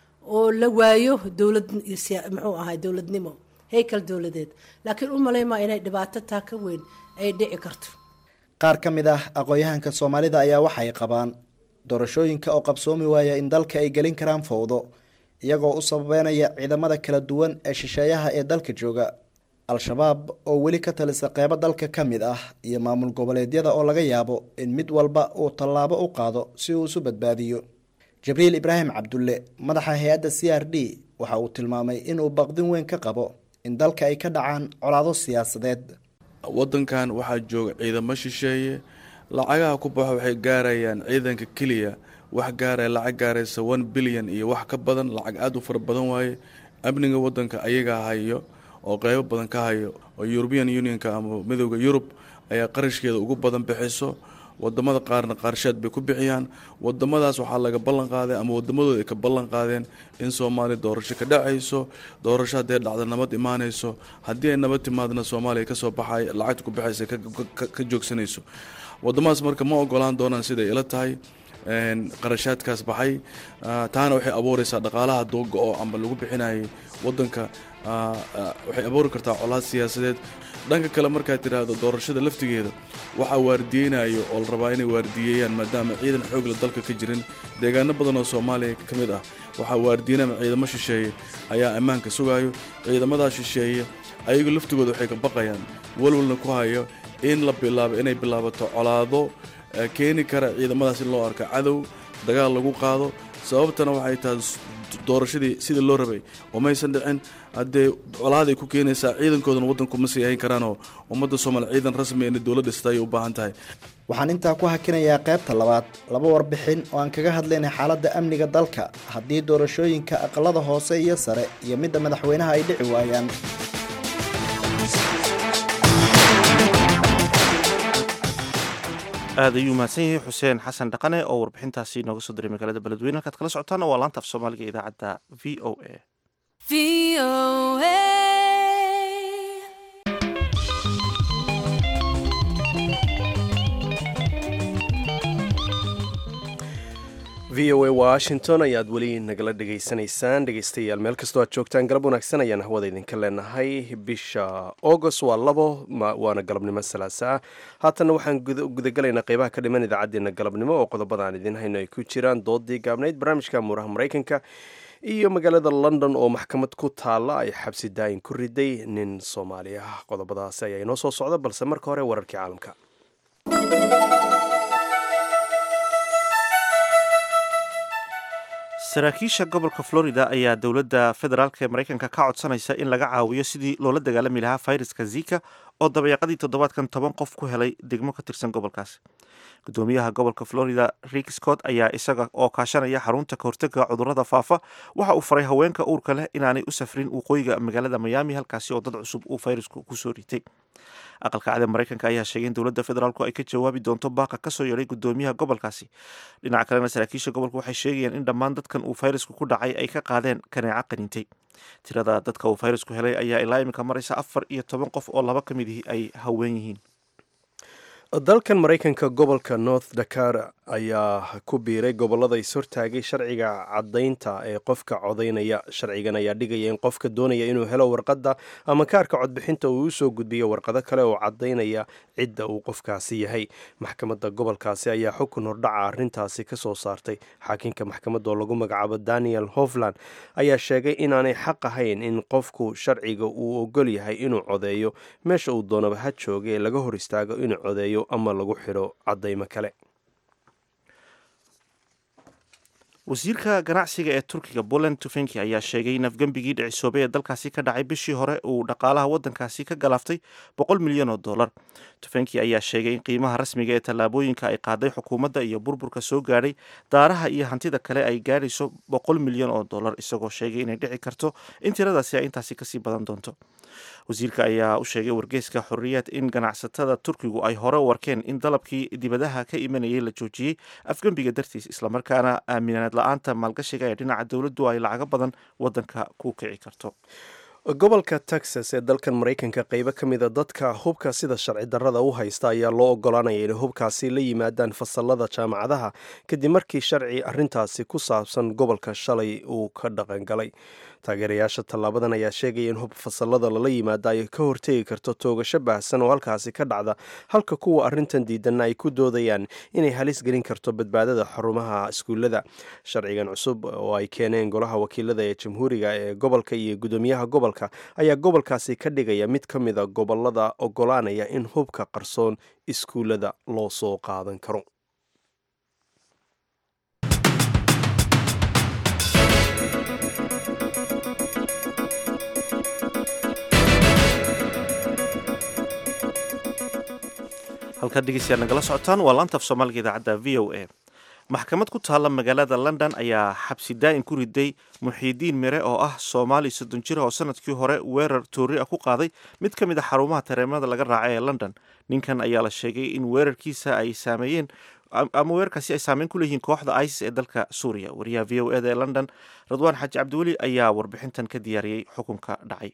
oo la waayo dowlad muxuu ahay dowladnimo heykal dowladeed laakiin u malaymaa inay dhibaato taa ka weyn ay dhici karto
qaar ka mid ah aqoon-yahanka soomaalida ayaa waxay qabaan doorashooyinka oo qabsoomi waaya in dalka ay gelin karaan fowdo iyagoo u sababeynaya ciidamada kala duwan ee shisheeyaha ee dalka jooga al-shabaab oo weli ka talisa qeybo dalka ka mid ah iyo maamul goboleedyada oo laga yaabo in mid walba uu tallaabo u qaado si uu isu badbaadiyo jibriil ibraahim cabdulle madaxa hay-adda c r d waxa uu tilmaamay inuu baqdin weyn ka qabo in dalka ay ka dhacaan colaado siyaasadeed
wadankan waxaa jooga ciidamo shisheeye lacagaha ku baxo waxay gaarayaan ciidanka keliya wax gaaraya lacag gaaraysa one bilyan iyo wax ka badan lacag aada u fara badan waaye amniga wadanka ayagaa hayo oo qeybo badan ka hayo oo european unionka ama midooda yurub ayaa qarashkeeda ugu badan bixiso wadamada qaarna qaarshaad bay ku bixiyaan wadamadaas waxaa laga ballan qaaday ama wadamadooda ay ka ballan qaadeen in soomaaliya doorasho ka dhacayso doorasho hadday dhacda nabad imaanayso haddii ay nabad timaadna soomaaliya kasoo baxay lacagta ku baxaysa ka joogsanayso wadamadaas marka ma ogolaan doonaan siday ila tahay qarashaadkaas baxay taana waxay abuureysaa dhaqaalaha dooga oo amba lagu bixinayay wadanka waxay abuuri kartaa colaad siyaasadeed dhanka kale markaad tidhaahdo doorashada laftigeeda waxaa waardiyeynayo oo la rabaa inay waardiyeeyaan maadaama ciidan xoogla dalka ka jirin deegaano badan oo soomaaliya ka mid ah waxaa waardiyeynama ciidamo shisheeye ayaa ammaanka sugayo ciidamadaa shisheeye ayagu laftigooda waxay ka baqayaan walwalna ku hayo in la bilaabo inay bilaabato colaado keeni kara ciidamadaas in loo arko cadow dagaal lagu qaado sababtana waxay tahay doorashadii sidii loo rabay umaysan dhicin haddee colaaday ku keenaysaa ciidankoodana waddanku ma sii ahayn karaanoo ummadda soomaaliya ciidan rasmi inay dowladda dhista ayay u baahan tahay
waxaan intaa ku hakinayaa qaybta labaad laba warbixin oo aan kaga hadlaynay xaaladda amniga dalka haddii doorashooyinka aqalada hoose iyo sare iyo midda madaxweynaha ay dhici waayaan
aad ayuu mahadsan yahay xuseen xasan dhaqane oo warbixintaasi nooga soo diray magaalada beledweyne halkaad kala socotaan waa laanta af soomaaliga idaacadda v o a
v o a washington ayaad weli nagala dhegaysanaysaan dhegaystayaal meel kastoo aad joogtaan galab wanaagsan ayaan hawada idinka leenahay bisha august waa labo waana galabnimo salaasa ah haatanna waxaan gudagalaynaa qeybaha ka dhiman idaacaddeenna galabnimo oo qodobada aan idiin hayno ay ku jiraan doodii gaabnayd barnaamijka muuraha maraykanka iyo magaalada london oo maxkamad ku taalla ay xabsi daayin ku riday nin soomaali ah qodobadaasi ayaa inoo soo socda balse marka hore wararkii caalamka
saraakiisha gobolka florida ayaa dowladda federaalk ee maraykanka ka codsanaysa in laga caawiyo sidii loola dagaalami lahaa fayraska zika oo dabayaaqadii toddobaadkan toban qof ku helay degmo ka tirsan gobolkaasi gudoomiyaha gobolka florida rick scott ayaa isaga oo kaashanaya xarunta kahortega cudurada faafa waxa uu faray haweenka uurka leh inaanay u safrin waqooyiga magaalada miami halkaasi oo dad cusub uu fayrasku kusoo ritay aqalka cad ee maraykanka ayaa sheegay in dowladda federaalku ay ka jawaabi doonto baaqa kasoo yeedhay gudoomiyaha gobolkaasi dhinaca kalena saraakiisha gobolka waxay sheegayaan in dhammaan dadkan uu fayrasku ku dhacay ay ka qaadeen kaneeco qaniintay tirada dadka uu fayrasku helay ayaa ilaa iminka maraysa afar iyo toban qof oo laba ka mid ihi ay haween yihiin
dalkan maraykanka gobolka north dakar ayaa ku biiray gobolada is hortaagay sharciga caddaynta ee qofka codaynaya sharcigan ayaa dhigaya in qofka doonaya inuu helo warqadda ama kaarka codbixinta uu usoo gudbiyo warqado kale oo caddaynaya cidda uu qofkaasi yahay maxkamadda gobolkaasi ayaa xukun hordhaca arrintaasi ka soo saartay xaakinka maxkamadda oo lagu magacaabo daniel hofland ayaa sheegay inaanay xaq ahayn in qofku sharciga uu ogol yahay inuu codeeyo meesha uu doonaba ha jooga ee laga hor istaago inuu codeeyo ama lagu xidho caddaymo kale
wasiirka ganacsiga ee turkiga poland tufenki ayaa sheegay in afgembigii dhicisoobay ee dalkaasi ka dhacay bishii hore uu dhaqaalaha waddankaasi ka galaaftay boqol milyan oo dollar tufenki ayaa sheegay in qiimaha rasmiga ee tallaabooyinka ay qaaday xukuumadda iyo burburka soo gaadhay daaraha iyo hantida kale ay gaadhayso boqol milyan oo dollar isagoo sheegay inay dhici karto in tiradaasi ay intaasi kasii badan doonto wasiirka ayaa u sheegay wargeyska xorriyaad in ganacsatada turkigu ay hore warkeen in dalabkii dibadaha ka imanayay la joojiyey afgembiga dartiis islamarkaana aaminaad la-aanta maalgashiga ee dhinaca dowladdu ay lacago badan waddanka ku kici karto
gobolka texas ee dalkan maraykanka qeybo ka mida dadka hubka sida sharci darrada u haysta ayaa loo ogolaanaya inay hubkaasi la yimaadaan fasalada jaamacadaha kadib markii sharci arrintaasi ku saabsan gobolka shalay uu ka dhaqangalay taageerayaasha tallaabadan ayaa sheegaya in hub fasalada lala yimaada ay ka hortegi karto toogasho baahsan oo halkaasi ka dhacda halka kuwa arrintan diidanna ay ku doodayaan inay halis gelin karto badbaadada xarumaha iskuullada sharcigan cusub oo ay keeneen golaha wakiilada ee jamhuuriga ee gobolka iyo gudoomiyaha gobolka ayaa gobolkaasi ka dhigaya mid ka mida gobolada ogolaanaya in hubka qarsoon iskuullada loo soo qaadan karo
halkaad dhegeystayaad nagala socotaan waa laanta af soomaaliga idaacadda v o a maxkamad ku taalla magaalada london ayaa xabsi daa'in ku riday muxiidiin mire oo ah soomaali soddon jir oo sanadkii hore weerar toori ah ku qaaday mid ka mid a xarumaha tareemada laga raacay ee london ninkan ayaa la sheegay in weerarkiisa ay saameeyeen ama weerarkaasi ay saameyn ku leeyihiin kooxda isis ee dalka suuriya wariyaha v o eda ee london radwaan xaaji cabdiweli ayaa warbixintan ka diyaariyey xukunka dhacay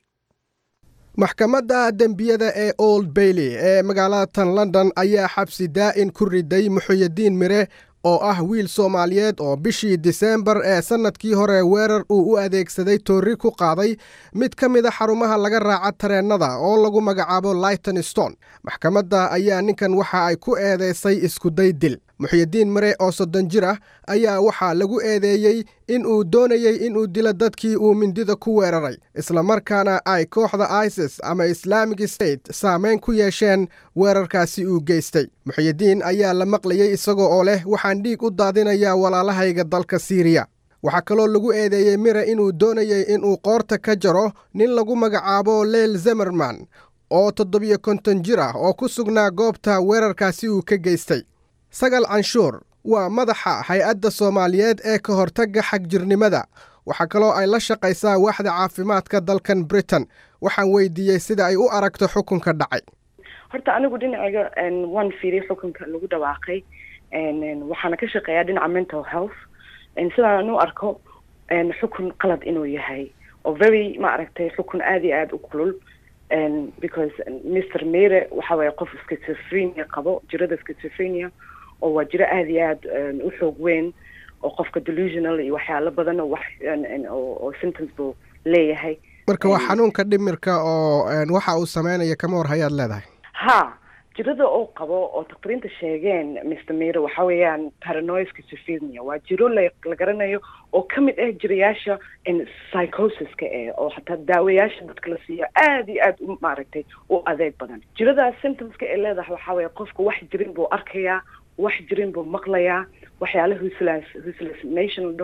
maxkamadda dembiyada ee old bailey ee magaalada tan london ayaa xabsi daa'in ku riday muxuyidiin mire oo ah wiil soomaaliyeed oo bishii diseembar ee sannadkii hore weerar uu u adeegsaday toori ku qaaday mid ka mid a xarumaha laga raaca tareennada oo lagu magacaabo lighton stone maxkamadda ayaa ninkan waxa ay ku eedeysay iskuday dil muxyidiin mare oo soddon jir ah ayaa waxaa lagu eedeeyey in uu doonayey inuu dilo dadkii uu mindida ku weeraray islamarkaana ay kooxda isis ama islaamic state saameyn ku yeesheen weerarkaasi uu geystay muxyidiin ayaa la maqlayey isagoo oo leh waxaan dhiig u daadinayaa walaalahayga dalka siiriya waxaa kaloo lagu eedeeyey mire inuu doonayey inuu qoorta ka jaro nin lagu magacaabo leel zemerman oo toddobiyo konton jir ah oo ku sugnaa goobta weerarkaasi uu ka geystay sagal canshuur waa madaxa hay-adda soomaaliyeed ee ka hortagga xagjirnimada waxaa kaloo ay la shaqaysaa waaxda caafimaadka dalkan britain waxaan weydiiyey sida ay u aragto xukunka dhacay
horta anigu dhinacayga waan fiiriyay xukunka lagu dhawaaqay waxaana ka shaqeeyaa dhinaca mental health sidaan u arko xukun qalad inuu yahay oo very ma aragtay xukun aad iyo aada u kulul because mr mere waxa waye qof schizophrenia qabo jirada schizophrenia oo waa jiro aada iyo aad u xoog weyn oo qofka delusional iyo waxyaalo badan oo wax oo symptoms buu leeyahay
marka waa xanuunka dhimirka oo waxa uu sameynaya kama war hayaad leedahay
ha jirada oo qabo oo dakhtariinta sheegeen mr mere waxa weeyaan paranoid schizophrenia waa jiro la la garanayo oo ka mid ah jirayaasha psychosiska eh oo xataa daawayaasha dadka la siiyo aada iyo aada u maaragtay u adeeg badan jiradaas symptomska ay leedahay waxaa weeye qofka wax jirin buu arkayaa wax jirin buu maqlayaa waxyaala huslas hallucination la dhaho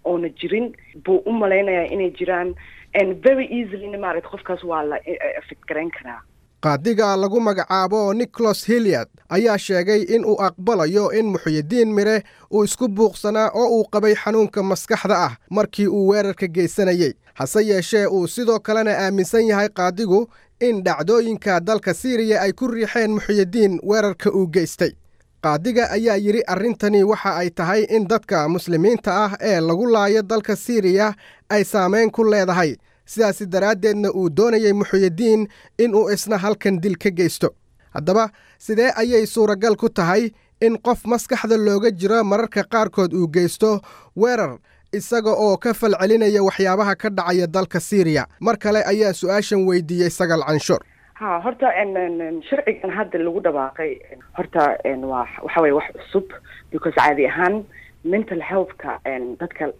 oona jirin buu u malaynayaa inay jiraan very easily maaragta qofkaas waa la affect garayn karaa
qaadiga lagu magacaabo nicholas hiliad ayaa sheegay in uu aqbalayo in muxuyidiin mire uu isku buuqsanaa oo uu qabay xanuunka maskaxda ah markii uu weerarka geysanayey hase yeeshee uu sidoo kalena aaminsan yahay qaadigu in dhacdooyinka dalka siiriya ay ku riixeen muxuyidiin weerarka uu geystay qaadiga ayaa yidhi arrintani waxa ay tahay in dadka muslimiinta ah ee lagu laayo dalka siiriya ay saamayn ku leedahay sidaasi daraaddeedna uu doonayay muxuyidiin inuu isna halkan dil ka geysto haddaba sidee ayay suuragal ku tahay in qof maskaxda looga jiro mararka qaarkood uu geysto weerar isaga oo ka falcelinaya waxyaabaha ka dhacaya dalka siiriya mar kale ayaa su-aashan weydiiyey sagal canshuur
ha horta sharcigan hadda lagu dhawaaqay horta waa waxa weye wax cusub because caadi ahaan mental healthka dadka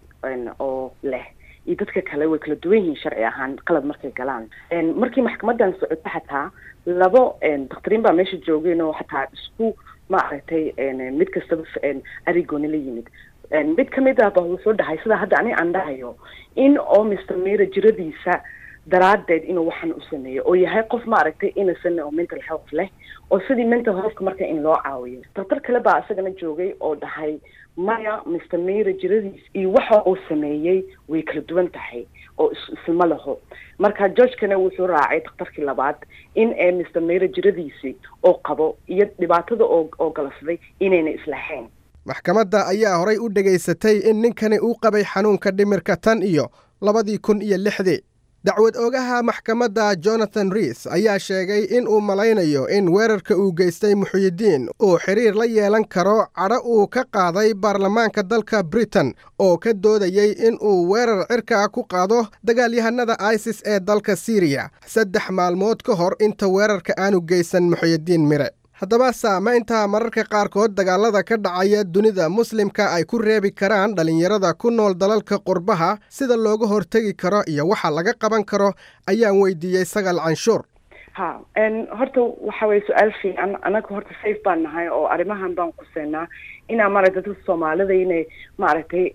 oo leh iyo dadka kale way kala duwan yihiin sharci ahaan qalad markay galaan markii maxkamadan socoto xataa labo dakhtariin baa meesha joogeen oo xataa isku maaragtay mid kastaba arigooni la yimid mid kamid ah ba wuxuu dhahay sida hadda ani aan dhahayo in oo mr mira jiradiisa daraadeed inuu waxan u sameeyo oo yahay qof maaragtay innocent oo mental health leh oo sidii mental healthka marka in loo caawiyo daktar kale baa isagana joogay oo dhahay maya mr mira jiradiis iyo waxa uu sameeyey way kala duwan tahay oo isma laho marka georgekana wuxuu raacay daktarkii labaad in ee mr mira jiradiisii oo qabo iyo dhibaatada oo oo galafday inayna islahayn
maxkamadda ayaa horay u dhegaysatay in ninkani uu qabay xanuunka dhimirka tan iyo labadii kun iyo lixdii dacwad oogaha maxkamadda jonathan riis ayaa sheegay in uu malaynayo in weerarka uu geystay muxuyidiin uu xidhiir la yeelan karo cadho uu ka qaaday baarlamaanka dalka britain oo ka doodayey in uu weerar cirka ku qaado dagaalyahanada isis ee dalka siiriya saddex maalmood ka hor inta weerarka aanu geysan muxuyidiin mire haddaba saamaynta mararka qaarkood dagaalada ka dhacaya dunida muslimka ay ku reebi karaan dhallinyarada ku nool dalalka qurbaha sida looga hortegi karo iyo waxa laga qaban karo ayaan weydiiyey sagal canshuur
ha horta waxa weye su-aal fiican anaga horta safe baan nahay oo arrimahan baan kuseenaa inaa maaragtay dadka soomaalida inay maaragtay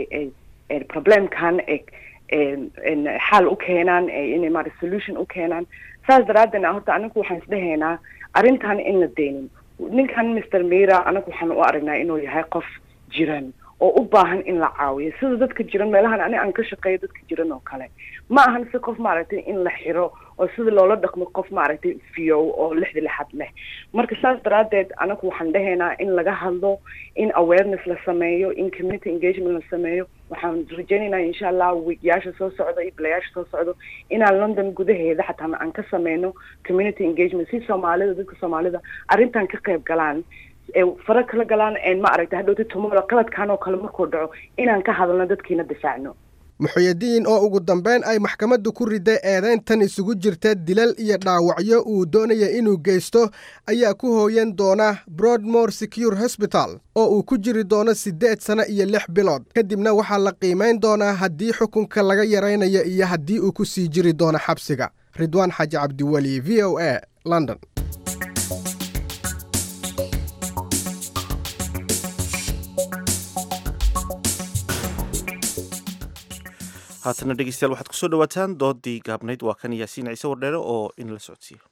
problemkan xaal u keenaan inay maarata solution u keenaan saas daraadeed horta anagu waxaan isdhehaynaa arrintan in la deynin ninkan mr mira anagu waxaan u aragnaa inuu yahay qof jiran oo u baahan in la caawiyo sida dadka jiran meelahan ani aan ka shaqeeyo dadka jiran oo kale ma ahan si qof maaragtay in la xiro oo sida loola dhaqmo qof maaragtay fiyow oo lixda lixad leh marka saas daraadeed anagu waxaan dhehaynaa in laga hadlo in awareness la sameeyo in community engagement la sameeyo waxaan rajaynaynaa insha allah wiigyaasha soo socda iyo bilayaasha soo socdo inaan london gudaheeda xataa aan ka sameyno community engagement si soomaalida dadka soomaalida arrintan ka qayb galaan fara kala galaan ma aragta hadhowta tomorrow qaladkan oo kale markuu dhaco inaan ka hadalno dadkiina difaacno
muxuyidiin oo ugu dambeyn ay maxkamaddu ku riday eedayntan isugu jirta dilal iyo dhaawacyo uu doonaya inuu geysto ayaa ku hooyan doona broadmore secure hosbital oo uu ku jiri doono siddeed sano iyo lix bilood kadibna waxaa la qiimayn doonaa haddii xukunka laga yaraynayo iyo haddii uu ku sii jiri doono xabsiga ridwaan xaaji cabdiweli v o a london
haatana dhegeystayaal waxaad kusoo dhawaataan doodii gaabnayd waa kan yaasiin ciise wardheere oo in la socodsiiyo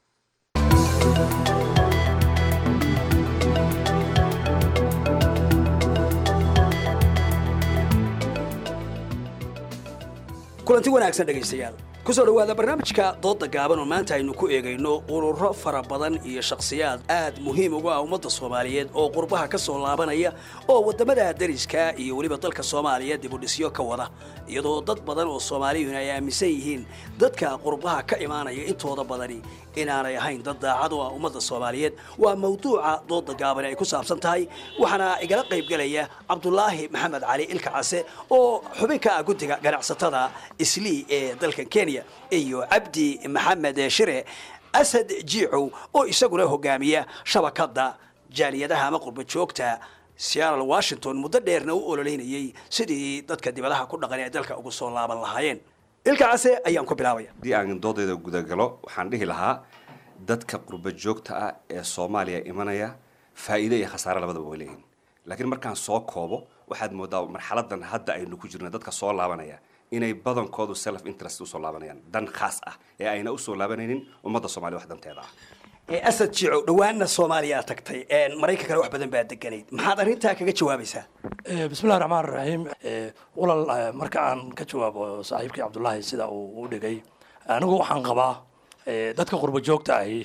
kulanti wanaagsan dhegaystayaal kusoo dhowaada barnaamijka doodda gaaban oo maanta aynu ku eegayno ururo fara badan iyo shakhsiyaad aad muhiim ugu ah ummadda soomaaliyeed oo qurbaha ka soo laabanaya oo waddamada dariska iyo weliba dalka soomaaliya dibudhisyo ka wada iyadoo dad badan oo soomaaliyuhuna ay aaminsan yihiin dadka qurbaha ka imaanaya intooda badani inaanay ahayn dad daacad u ah ummadda soomaaliyeed waa mawduuca doodda gaaban ay ku saabsan tahay waxaana igala qaybgelaya cabdulaahi maxamed cali ilka case oo xubin ka ah guddiga ganacsatada islii ee dalka kenya iyo cabdi maxamed shire asad jiicow oo isaguna hogaamiya shabakadda jaaliyadaha ama qurba joogta seattle washington muddo dheerna u ololeynayay sidii dadka dibadaha ku dhaqan ee dalka ugu soo laaban lahaayeen ilka case ayaan ku bilaabaya
haddii aan doodayda gudagalo waxaan dhihi lahaa dadka qurba joogta ah ee soomaaliya imanaya faa'iido iyo khasaare labadaba way leeyihin laakiin markaan soo koobo waxaad moodaa marxaladan hadda aynu ku jirna dadka soo laabanaya inay badankoodu self interest usoo laabanayaan dan khaas ah ee ayna usoo laabanaynin ummadda soomaaliya wax danteeda ah
asad jico dhowaanna soomaaliya aad tagtay maraykankana wax badan baa deganayd maxaad arrintaa kaga jawaabaysaa
bismillahi raxmaan raxiim walal marka aan ka jawaabo saaxiibkii cabdullaahi sida uu u dhigay anigu waxaan qabaa dadka qurbo joogta ahi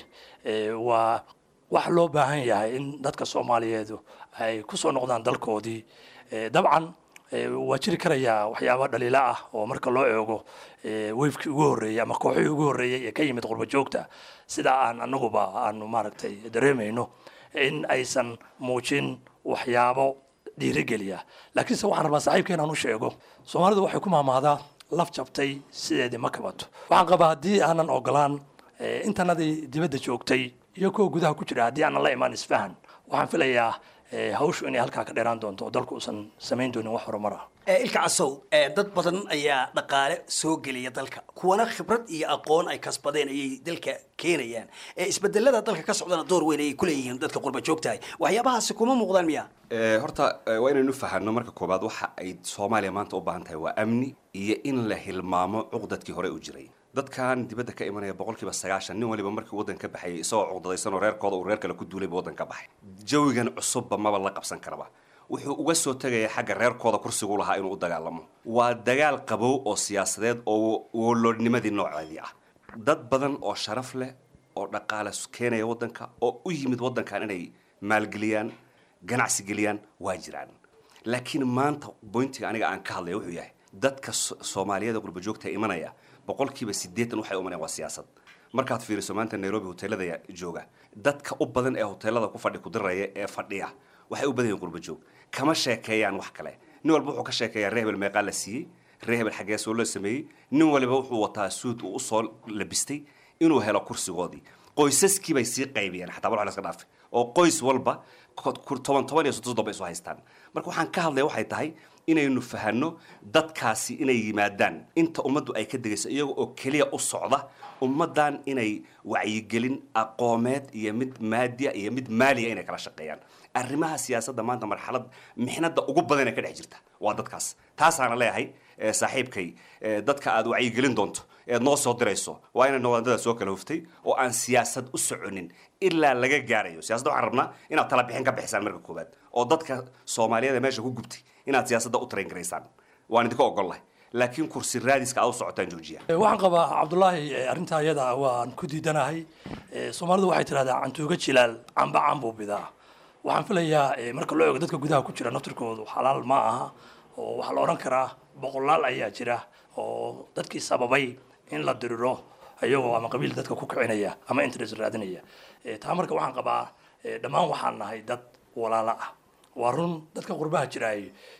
waa wax loo baahan yahay in dadka soomaaliyeedu ay ku soo noqdaan dalkoodii dabcan waa jiri karayaa waxyaaba dhaliila ah oo marka loo eego weyfkii ugu horreeyey ama kooxihii ugu horreeyey ee ka yimid qurbo joogta sida aan anaguba aanu maaragtay dareemayno in aysan muujin waxyaabo dhiirigeliya laakiinse waxaan rabaa saaxiibka inaan u sheego soomaalidu waxay ku maamaadaa laf jabtay sideedii ma kabato waxaan qabaa haddii aanan ogolaan intanadii dibadda joogtay iyo kuwa gudaha ku jira haddii aanan la imaan isfahan waxaan filayaa hawshu inay halkaa ka dheeraan doonto oo dalku uusan samayn doonin wax horumar ah
ilka casow dad badan ayaa dhaqaale soo geliya dalka kuwana khibrad iyo aqoon ay kasbadeen ayay dalka keenayaan isbedelada dalka ka socdana door weyn ayay kuleeyihiin dadka qurba joogtahay waxyaabahaasi kuma muuqdaan miya
horta waa inaynu fahanno marka koobaad waxa ay soomaaliya maanta u baahan tahay waa amni iyo in la hilmaamo cuqdadkii hore u jiray dadkan dibadda ka imanaya boqolkiiba sagaashan nin waliba markii waddan ka baxayay isagoo cuqdadaysanoo reerkooda uu reer kale ku duulayba waddan ka baxay jawigan cusubba maba la qabsan karaba wuxuu uga soo tegaya xagga reerkooda kursigu lahaa inuu u dagaalamo waa dagaal qabow oo siyaasadeed oo woloodnimadii nooceedii ah dad badan oo sharaf leh oo dhaqaale keenaya waddanka oo u yimid waddankan inay maalgeliyaan ganacsi geliyaan waa jiraan laakiin maanta boyntiga aniga aan ka hadlaya wuxuu yahay dadka soomaaliyada qurbajoogta imanaya boqolkiiba siddeetan waxay umanayaan waa siyaasad markaad fiiriso maanta nairobi hoteelada jooga dadka u badan ee hoteelada ku fadhi kudiraya ee fadhiya waxay u badan yihin qurbajoog kama sheekeeyaan wax kale nin walba wuxuu ka sheekeeyaa ree hebel meeqaa la siiyey ree hebel xaggee soo la sameeyey nin waliba wuxuu wataa suud uu usoo labistay inuu helo kursigoodii qoysaskii bay sii qaybiyeen xataa wal laska dhaafay oo qoys walba toban toban iyo soddon soddon bay isu haystaan marka waxaan ka hadlaya waxay tahay inaynu fahanno dadkaasi inay yimaadaan inta ummaddu ay ka degayso iyaga oo keliya u socda ummaddan inay wacyigelin aqoomeed iyo mid maadiya iyo mid maaliya inay kala shaqeeyaan arrimaha siyaasadda maanta marxalad mixnada ugu badan ee ka dhex jirta waa dadkaas taasaana leeyahay saaxiibkay dadka aad wacyigelin doonto eed noo soo dirayso waa inay noqdaan soo kala huftay oo aan siyaasad u soconin ilaa laga gaarayo siyaasadda waxaan rabnaa inaad tala bixin ka bixisaan marka koowaad oo dadka soomaaliyeed ee meesha ku gubtay inaad siyaasadda u train garaysaan waan idinka ogollahay laakiin kursi raadiska aad u socotaan joojiya
waxaan qabaa cabdullaahi arrintaa iyada waan ku diidanahay soomaalidu waxay tidhahdaa cantuuga jilaal camba cambuu bidaa waxaan filayaa marka loo eego dadka gudaha ku jira naftirkoodu xalaal ma aha oo waxaa la odhan karaa boqolaal ayaa jira oo dadkii sababay in la diriro iyagoo ama qabiil dadka ku kicinaya ama interest raadinaya taa marka waxaan qabaa dhammaan waxaan nahay dad walaalo ah waa run dadka qurbaha jiraay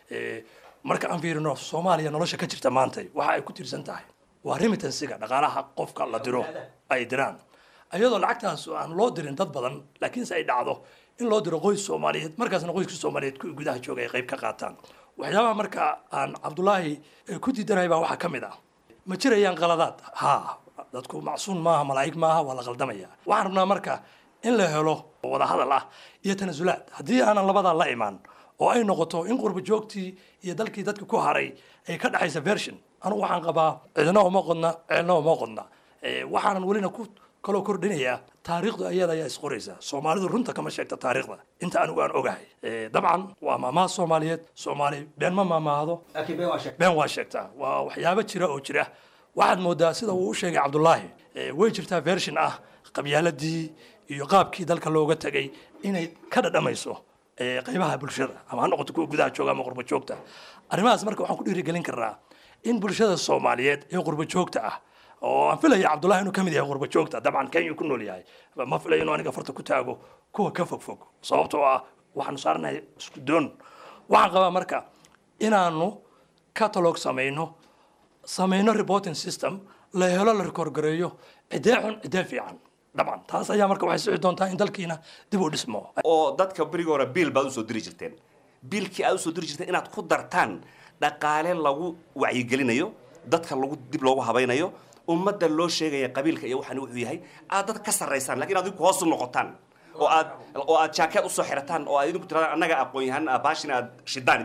marka aan fiirino soomaaliya nolosha ka jirta maanta waxa ay ku tiirsan tahay waa remittansiga dhaqaalaha qofka la diro ay diraan iyadoo lacagtaas aan loo dirin dad badan laakiinse ay dhacdo in loo diro qoys soomaaliyeed markaasna qoyska soomaaliyeed kuwii gudaha jooga ay qayb ka qaataan waxyaabaha marka aan cabdullaahi ku diidanahay baa waxaa ka mid ah ma jirayaan qaladaad ha dadku macsuun maaha malaa'ig maaha waa la qaldamaya waxaan rabnaa marka in la helo wada hadal ah iyo tanasulaad haddii aanan labadaa la imaan oo ay noqoto in qurba joogtii iyo dalkii dadka ku haray ay ka dhexaysa version anugu waxaan qabaa cidna uma qodna ceelna uma qodna waxaanan welina ku kaloo kordhinayaa taariikhdu ayada ayaa isqoraysa soomaalidu runta kama sheegta taariikhda inta anigu aan ogahay dabcan waa maamaha soomaaliyeed soomaali been ma maamaahdo been waa sheegtaa waa waxyaabo jira oo jira waxaad moodaa sida uu u sheegay cabdullaahi way jirtaa version ah qabyaaladii iyo qaabkii dalka looga tegay inay ka dhadhamayso qaybaha bulshada ama ha noqoto kuwa gudaha jooga ama qurba joogta arrimahaas marka waxaan ku dhiirigelin karnaa in bulshada soomaaliyeed ee qurba joogta ah oo aan filaya cabdullahi inuu ka mid yahay qurba joogta dabcan kenya ku nool yahay ma filayo inuu aniga farta ku taago kuwa ka fog fog sababtoo ah waxaanu saaranahay isku doon waxaan qabaa marka inaanu catalog samayno samayno reporting system la helo la rekoorgareeyo cidee xun cidee fiican dabcan taas ayaa marka waxay sixi doontaa in dalkiina dib u dhismo
oo dadka berigi hore biil baad usoo diri jirteen biilkii aad usoo diri jirteen inaad ku dartaan dhaqaale lagu wacyigelinayo dadka lagu dib loogu habaynayo ummadda loo sheegaya qabiilka iyo waxaan wuxuu yahay aad dad ka sarraysaan lakiin aad idinku hoos u noqotaan oo aad oo aad jaakeed usoo xirataan oo aad idinku tiraadaan annaga aqoon yahan baashina aad shidaan idinku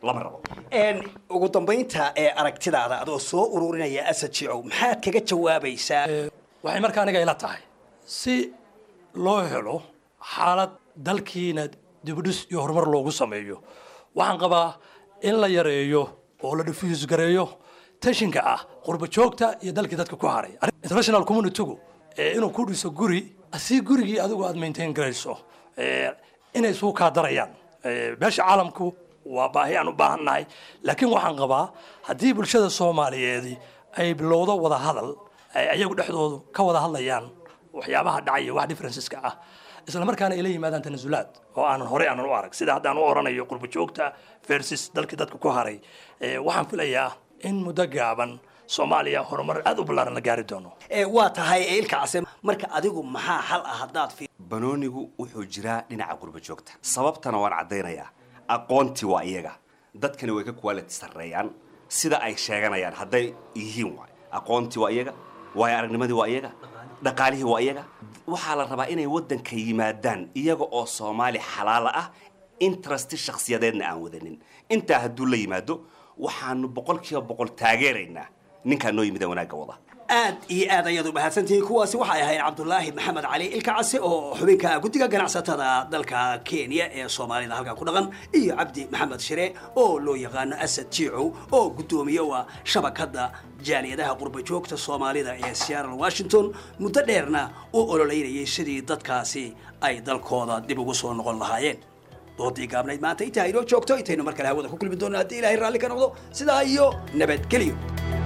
lama rabo
ugu dambaynta ee aragtidaada adoo soo ururinaya asad jicow maxaad kaga jawaabaysaa
waxay marka aniga ila tahay si loo helo xaalad dalkiina dibudhis iyo horumar loogu sameeyo waxaan qabaa in la yareeyo oo la diffuse gareeyo tashinka ah qurba joogta iyo dalkii dadka ku haray international communitygu inuu ku dhiso guri si gurigii adigu aad maintain garayso inay isugu kaa darayaan meesha caalamku waa baahi aan u baahannahay laakiin waxaan qabaa haddii bulshada soomaaliyeedi ay bilowdo wada hadal ay ayagu dhexdoodu ka wada hadlayaan waxyaabaha dhacaya wax differenceska ah isla markaana ay la yimaadaan tanasulaad oo aanan horey aanan u arag sida haddaan u oranayo qurba joogta versus dalkii dadka ku haray waxaan filayaa in muddo gaaban soomaaliya horumar aad u ballaaran la gaari doono
waa tahay ilka case marka adigu maxaa xal ah haddaad fi
banoonigu wuxuu jiraa dhinaca qurba joogta sababtana waan caddaynayaa aqoontii waa iyaga dadkani way ka quality sarreeyaan sida ay sheeganayaan hadday yihiin waay aqoontii waa iyaga waayo aragnimadii waa iyaga dhaqaalihii waa iyaga waxaa la rabaa inay waddanka yimaadaan iyaga oo soomaali xalaala ah interesti shakhsiyadeedna aan wadanin intaa hadduu la yimaado waxaanu boqol kiiba boqol taageeraynaa ninkaa noo yimida wanaagga wada
aad iyo aad ayaad u mahadsantihiin kuwaasi waxay ahayd cabdulaahi maxamed cali ilka case oo xubinka guddiga ganacsatada dalka kenya ee soomaalida halkaa ku dhaqan iyo cabdi maxamed shire oo loo yaqaano asad jiicow oo guddoomiye u ah shabakadda jaaliyadaha qurba joogta soomaalida ee seattle washington muddo dheerna u ololeynayay sidii dadkaasi ay dalkooda dib ugu soo noqon lahaayeen doodii gaabnayd maanta intaa inoo joogto intaynu mar kale hawada ku kulmi doonno haddii ilaahay raalli ka noqdo sidaa iyo nabadgelyo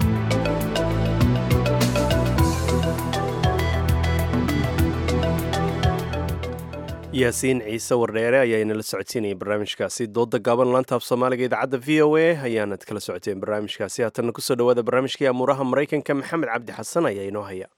yaasiin ciise wardheere ayaa inala socodsiinayay barnaamijkaasi dooda gaaban laantaaf soomaaliga idaacadda v o a ayaanad kala socoteen barnaamijkaasi haatanna kusoo dhawaada barnaamijkii amuuraha maraykanka maxamed cabdi xasan ayaa inoo haya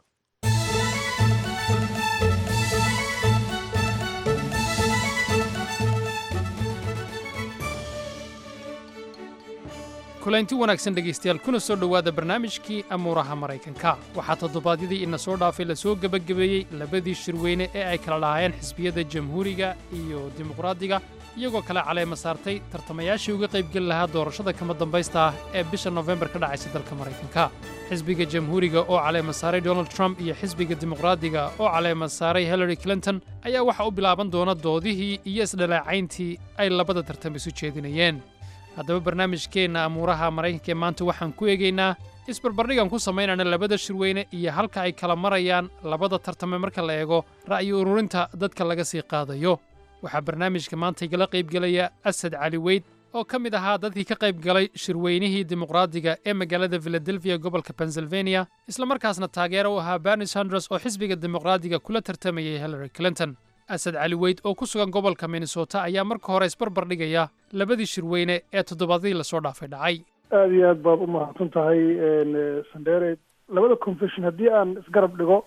kulaynti wanaagsan dhegaystayaal kuna soo dhowaada barnaamijkii amuuraha maraykanka waxaa toddobaadyadii ina soo dhaafay lasoo gebagabeeyey labadii shirweyne ee ay kala lahaayeen xisbiyada jamhuuriga iyo dimuqraadiga iyagoo kale caleema saartay tartamayaashii uga qaybgeli lahaa doorashada kama dambaysta ah ee bisha nofembar ka dhacaysa dalka maraykanka xisbiga jamhuuriga oo caleema saaray donald trump iyo xisbiga dimuqraadiga oo caleema saaray hillary clinton ayaa waxa u bilaaban doona doodihii iyo isdhalaacayntii ay labada tartam isu jeedinayeen haddaba barnaamijkeenna amuuraha maraykanka ee maanta waxaan ku eegaynaa isbarbardhigan ku samaynayna labada shirweyne iyo halka ay kala marayaan labada tartame marka la eego ra'yi ururinta dadka laga sii qaadayo waxaa barnaamijka maanta igala qaybgelaya asad cali weyd oo ka mid ahaa dadkii ka qayb galay shirweynihii dimuqraadiga ee magaalada filadelfiya gobolka pennsylvania islamarkaasna taageero u ahaa berni sanders oo xisbiga dimuqraadiga kula tartamayay hillary clinton asad cali weyd oo ku sugan gobolka minnesota ayaa marka hore isbarbar dhigaya labadii shirweyne ee toddobaadadii lasoo dhaafay dhacay
aada iyo aad baad u mahadsan tahay sandere labada confession haddii aan isgarab dhigo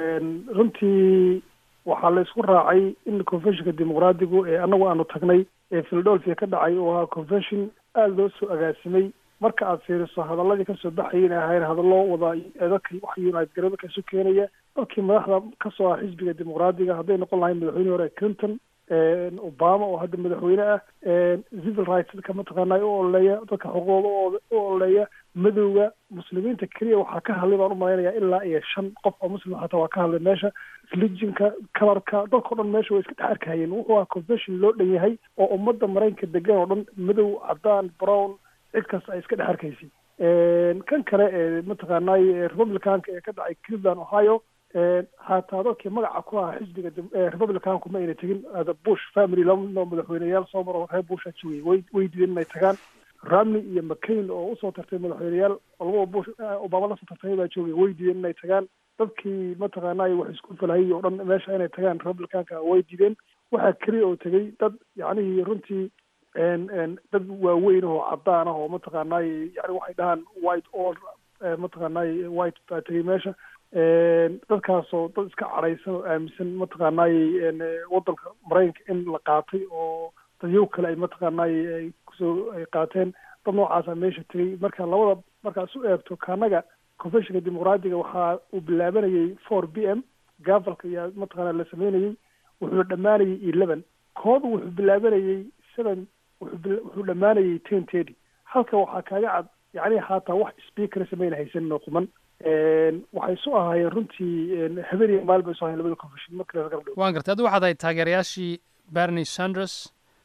runtii waxaa la isku raacay in confessionka dimuqraadigu ee annagu aanu tagnay ee philadelphia ka dhacay oo ahaa confession aada loo soo agaasimay marka aad fiiriso hadaladii kasoo baxayay inay ahayn hadallo wada dadka wax united gareebaka isu keenaya dadkii madaxda kasoo ah xisbiga dimuqraadiga hadday noqon lahayn madaxweyne hore clinton obama oo hadda madaxweyne ah civil rights dadka mataqaanaa u ololeeya dadka xuquuqda u ololeeya madowga muslimiinta keliya waxaa ka hadlay baan umalaynaya ilaa iyo shan qof oo muslim xataa waa ka hadlay meesha religionka kalarka dadkao dhan meesha way iska dhex arkahayeen wuxuu ahaa confession loo dhan yahay oo ummadda maraykanka degan oo dhan madow cadaan brown cid kasta ay iska dhex arkaysay kan kale ee mataqaanay republicanka ee ka dhacay cleveland ohio hataa dadkii magaca ku ahaa xisbiga republicanku ma ayna tegin bush family laba madaxweyneyaal soo maro reer busha joogay way way diideen inay tagaan romney iyo mccain oo usoo tartay madaxweyneyaal labada bush obama lasoo tartamay baa joogay way diideen inay tagaan dadkii mataqaanay wax isku falahayay oo dhan meesha inay tagaan republicanka way diideen waxaa keliya oo tegay dad yacnihii runtii dad waaweyn oo cadaan ah oo mataqaanay yani waxay dhahaan white or mataqaanay white baa tegay meesha dadkaasoo dad iska cadhaysan oo aaminsan mataqaanay waddanka maraykanka in la qaatay oo dadyow kale ay mataqaanay ay kusoo ay qaateen dad noocaasa meesha tegay marka labada markaas u eegto kaanaga confessionka dimuqraadiga waxaa uu bilaabanayay four b m gaafalka ayaa mataqaana la sameynayay wuxuu dhammaanayay eleven kooda wuxuu bilaabanayay seven wuxuu bil- wuxuu dhammaanayay ten thirty halka waxaa kaaga cad yacni haataa wax speaker samayna haysanin oo quman waxay isu ahaayeen runtii habeen iyo maalin bay isu ahayen labada confession marka laga gabdho
waan gartay adigu waxaad ahayd taageerayaashii bernie sanders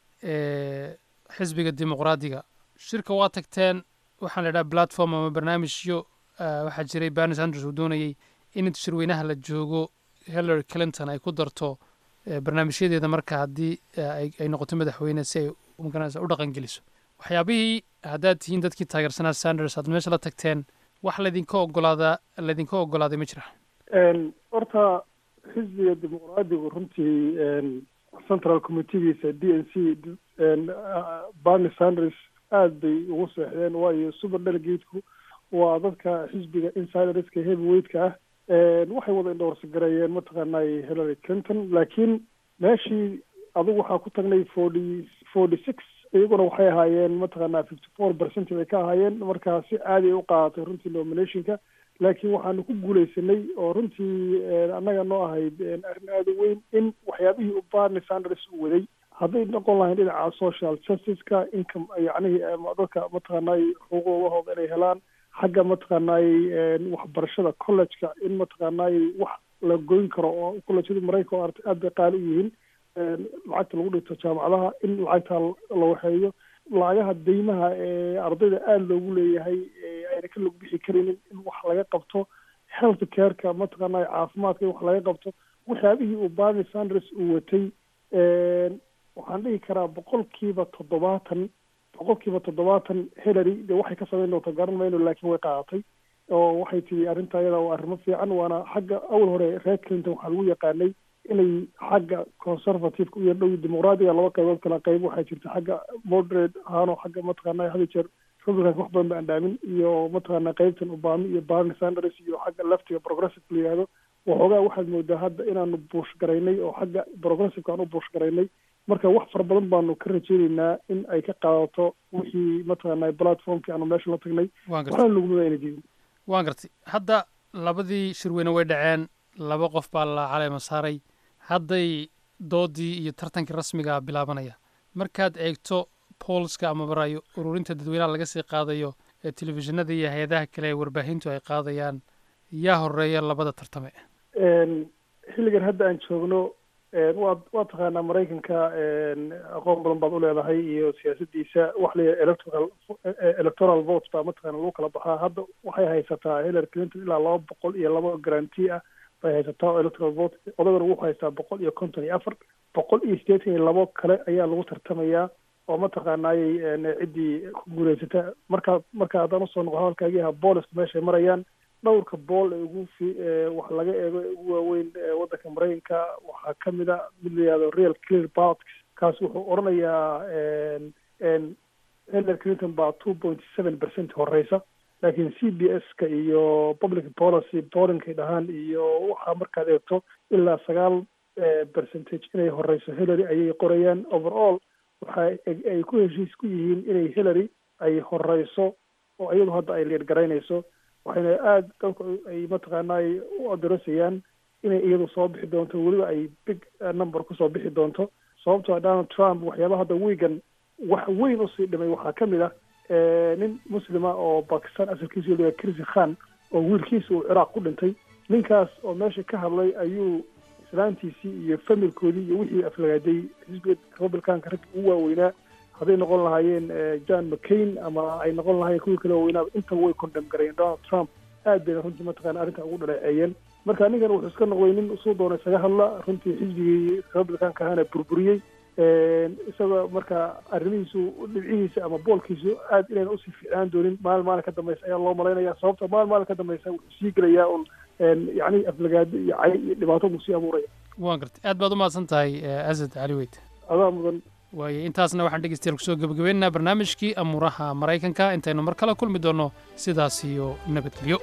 ee xisbiga dimuqraadiga shirka waa tagteen waxaan la idhaha platform ama barnaamijyo ah, waxaa jiray bernie sanders uu doonayey in inta shirweynaha la joogo hillary clinton ay ku darto eh, barnaamijyadeeda marka haddii eh, ay ay noqoto madaxweyne si ay magaranaysa u dhaqan geliso waxyaabihii haddaad tihiin dadkii taageersanaa sanders aad meesha la tagteen wax laydinka ogolaadaa laydinka ogolaaday ma jira
Een, horta xisbiga dimuqraadigu runtii een, central committeegiisa d n c een, ah, bernie sanders aad bay ugu seexdeen waayo super delegateku waa dadka xisbiga insiderska heavyweightka ah Een, waxay wada indhowarsagareeyeen mataqaanay hillary clinton laakiin meeshii adigu waxaa ku tagnay forty forty six iyaguna waxay ahaayeen mataqaanaa fifty four percent bay ka ahaayeen markaa si caadi ay u qaadatay runtii nominationka laakiin waxaanu ku guuleysanay oo runtii een, annaga noo ahayd een, arrin aada u weyn in waxyaabihii u barney sanders uu waday hadday noqon lahayn dhinaca social justiceka income yacnihii ama dadka mataqaanay xuquuqdahooda inay helaan xagga mataqaanay een, waxbarashada collegeka in mataqaanay wax la goyn karo oo collegeyada maraykanka oo arta- aad bay qaali u yihiin een, lacagta lagu dhigto jaamacadaha in lacagta la waxeeyo lacagaha deymaha ee ardayda aada loogu leeyahay ee ayna ka log bixi karaynin in wax laga qabto health careka mataqaanay caafimaadka in wax laga qabto waxyaabihii uu barney sanders uu watay een, waxaan dhihi karaa boqolkiiba toddobaatan boqolkiiba toddobaatan hillary de waxay ka samayn doonta garan mayno laakiin way qaadatay oo waxay tihi arrinta ayada waa arrimo fiican waana xagga awal hore reer clinton waxaa lagu yaqaanay inay xagga conservativeka iyo dhow dimuqraadiga laba qaybood kala qayb waxaa jirta xagga moderate ahaanoo xagga mataqaanaa hada jeer republicanka wax badan ba andhaamin iyo mataqaanaa qaybtan obama iyo barney sanders iyo xagga leftiga progressive la yihahdo waxoogaa waxaad moodaa hadda inaanu buush garaynay oo xagga progressiveka aan u buush garaynay marka wax fara badan baanu ka rajeyneynaa in ay ka qaadato wixii mataqaanaa platformkii aanu meesha la tagnay
Waan gartay.
waxaana lagumada ayna jirin
waan gartay hadda labadii shirweyne way dhaceen laba qof baa la caleema saaray hadday doodii iyo tartankii rasmiga ah bilaabanaya markaad eegto poolska ama barayo ururinta dadweynaha laga sii qaadayo ee telefishinada iyo hay-adaha kale ee warbaahintu ay qaadayaan yaa horeeya labada tartame
Een, xilligan hadda aan joogno een, waad waa taqaanaa maraykanka een, aqoon badan baad u leedahay iyo siyaasadiisa wax la yidhaha electoral eh, electoral vote baa mataqaana lagu kala baxaa hadda waxay haysataa hillary clinton ilaa laba boqol iyo laba garanti ah bay haysataa oo electoral vote odagana wuxuu haystaa boqol iyo konton iyo afar boqol iyo siddeetan iyo labo kale ayaa lagu tartamayaa oo mataqaanaayey een, ciddii ku guuleysata markaa marka haddaan usoo noqo hadalkaagii ahaa booliska meeshay marayaan dhowrka bool ee ugu fi ee wax laga eego ee ugu waaweyn ee waddanka maraykanka waxaa ka mid a mid la yihahdo real clear politics kaas wuxuu odhanayaa een een hillary clinton baa two point seven percent horeysa laakiin c b s ka iyo public policy pollinkay dhahaan iyo waxaa markaad eegto ilaa sagaal eh, percentage inay horeyso hillary ayay qorayaan overall waxa ay- ay ku heshiis ku yihiin inay hillary ay horeyso oo iyadu hadda ay leer garaynayso waxayna aada dadku ay mataqaanaa u adoresayaan inay iyadu soo bixi doonto weliba ay big eh, number kusoo bixi doonto sababtoo ah donald trump waxyaabaha hadda wiigan wax weyn usii dhimay waxaa ka mid ah eh, nin muslima oo bakistan asalkiisu la kirsi khan oo wiilkiisa uu ciraaq ku dhintay ninkaas oo meesha ka hadlay ayuu islaantiisii iyo familkoodii iyo wixii aflagaaday xisbiga republicanka rag ugu waaweynaa hadday noqon lahaayeen eh, john mccain ama ay noqon lahaayeen kuwii kale waaweynaa intaba way condemn garayeen donald trump aad bayna runtii mataqaana arrintan ugu dhaleeceeyeen marka ninkan wuxuu iska noqday nin usuu doona isaga hadla runtii xisbigii republicanka ahana burburiyey Een, isagoo marka arrimihiisu dhibcihiisa ama boolkiisu aad inayna usii fiicnaan doonin maalin maalin ka dambeysa ayaa loo malaynaya sababta maalin maalin ka dambeysa wuxuu sii gelayaa un een, yacni aflagaado iyo cay iyo dhibaato buu sii abuuraya
waan gartay aad baad u mahadsan tahay eh, asad cali weyd
adaa mudan
waaye intaasna waxaan dhegeystayaal kusoo gebagabaynaynaa barnaamijkii amuuraha maraykanka intaynu mar kale kulmi doonno sidaas iyo nabadgelyo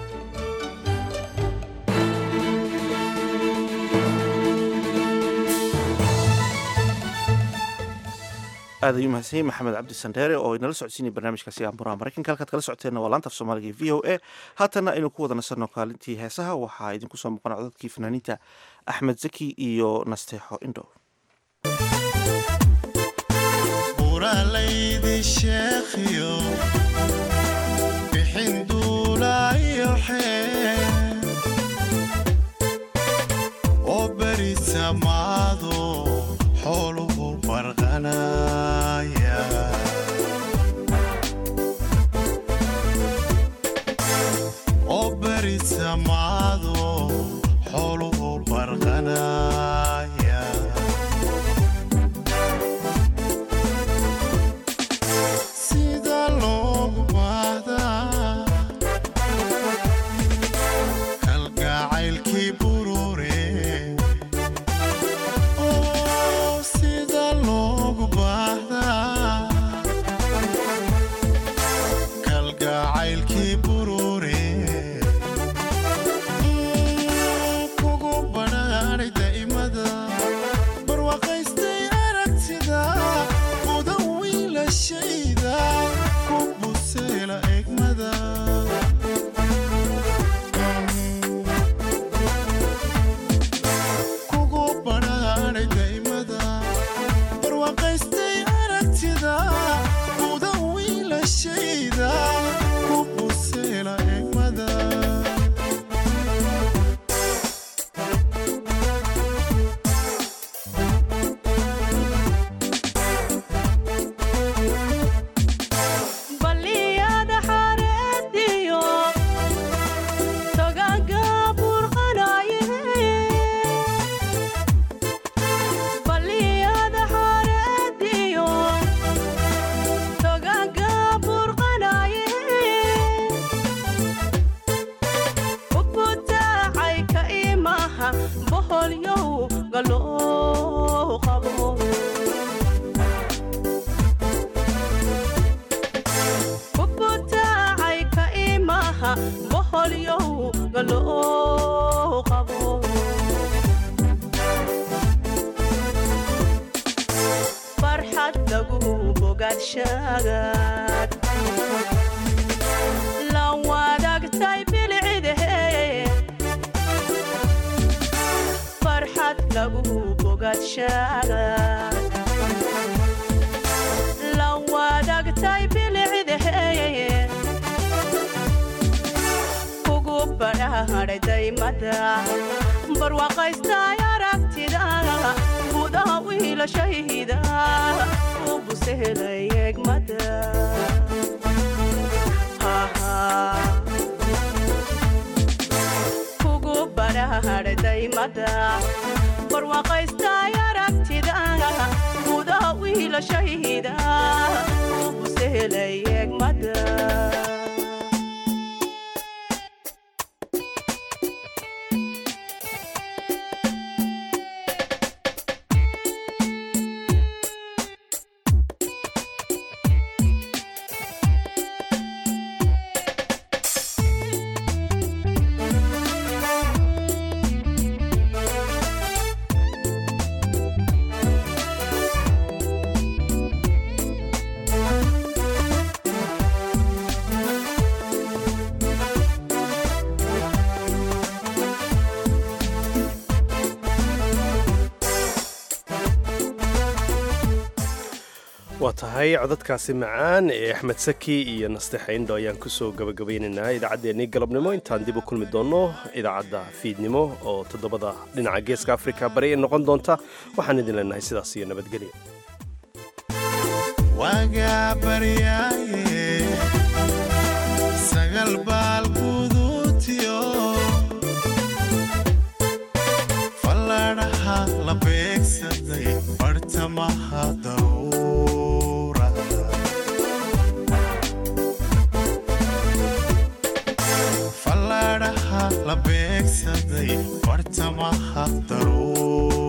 aad ayuu mahadsan yahay maxamed cabdi sandheere oo inala socodsiinaya barnaamijkaasi amuraha maraykanka halkaad kala socoteenna waa laanta af soomaaliga v o a haatanna aynu ku wada nasanno kaalintii heesaha waxaa idinku soo muuqan codadkii fanaaniinta axmed zaki iyo nasteexo indhow
buralaydi sheekhiyo bixin duulayo xee oo beri samaado xooluhu barqanaya oo beri samaado xooluhu barqanaya sida loogu baahdaa kalgacaylkii burure oo sida loogu baahdaa kalgacaylkii burure kugu badhaadhay daa'imada barwaaqaystay aragtida mudan wiilashayda ku buseela egmada kugu badhaadhay daa'imada barwaaqaystay aragtida mudan wiilashayda ku buseela egmada
baliyada xareediyo togaga burqanaye baliyada xareediyo togaga burqanaye ubutaacay ka imaha boholyow galoo qabo ubutaacay ka imaha boholyow galoo qabo farxad lagu bogaadshagaad la wadaagtay bilcidahe farxad lagu bogaadshagaad la wadaagtay bilcidahe kugu badhaadhay daymada barwaaqaystay aragtida gudaha wiilashayda u busehelay egmada kugu badhaadhay daymada barwaaqaystay aragtida gudaha wiilashayda u busehelay egmada
waa tahay codadkaasi macaan ee axmed saki iyo naste xayndho ayaan kusoo gabagabaynaynaa idaacaddeenii galabnimo intaan dib u kulmi doonno idaacadda fiidnimo oo toddobada dhinaca geeska afrika bari ay noqon doonta waxaan idin leenahay sidaas iyo nabadgelya
wagaa baryaaye sagal baal guduutiyo falladhaha la beegsaday bartamaha daruura falladhaha la beegsaday bartamaha daruura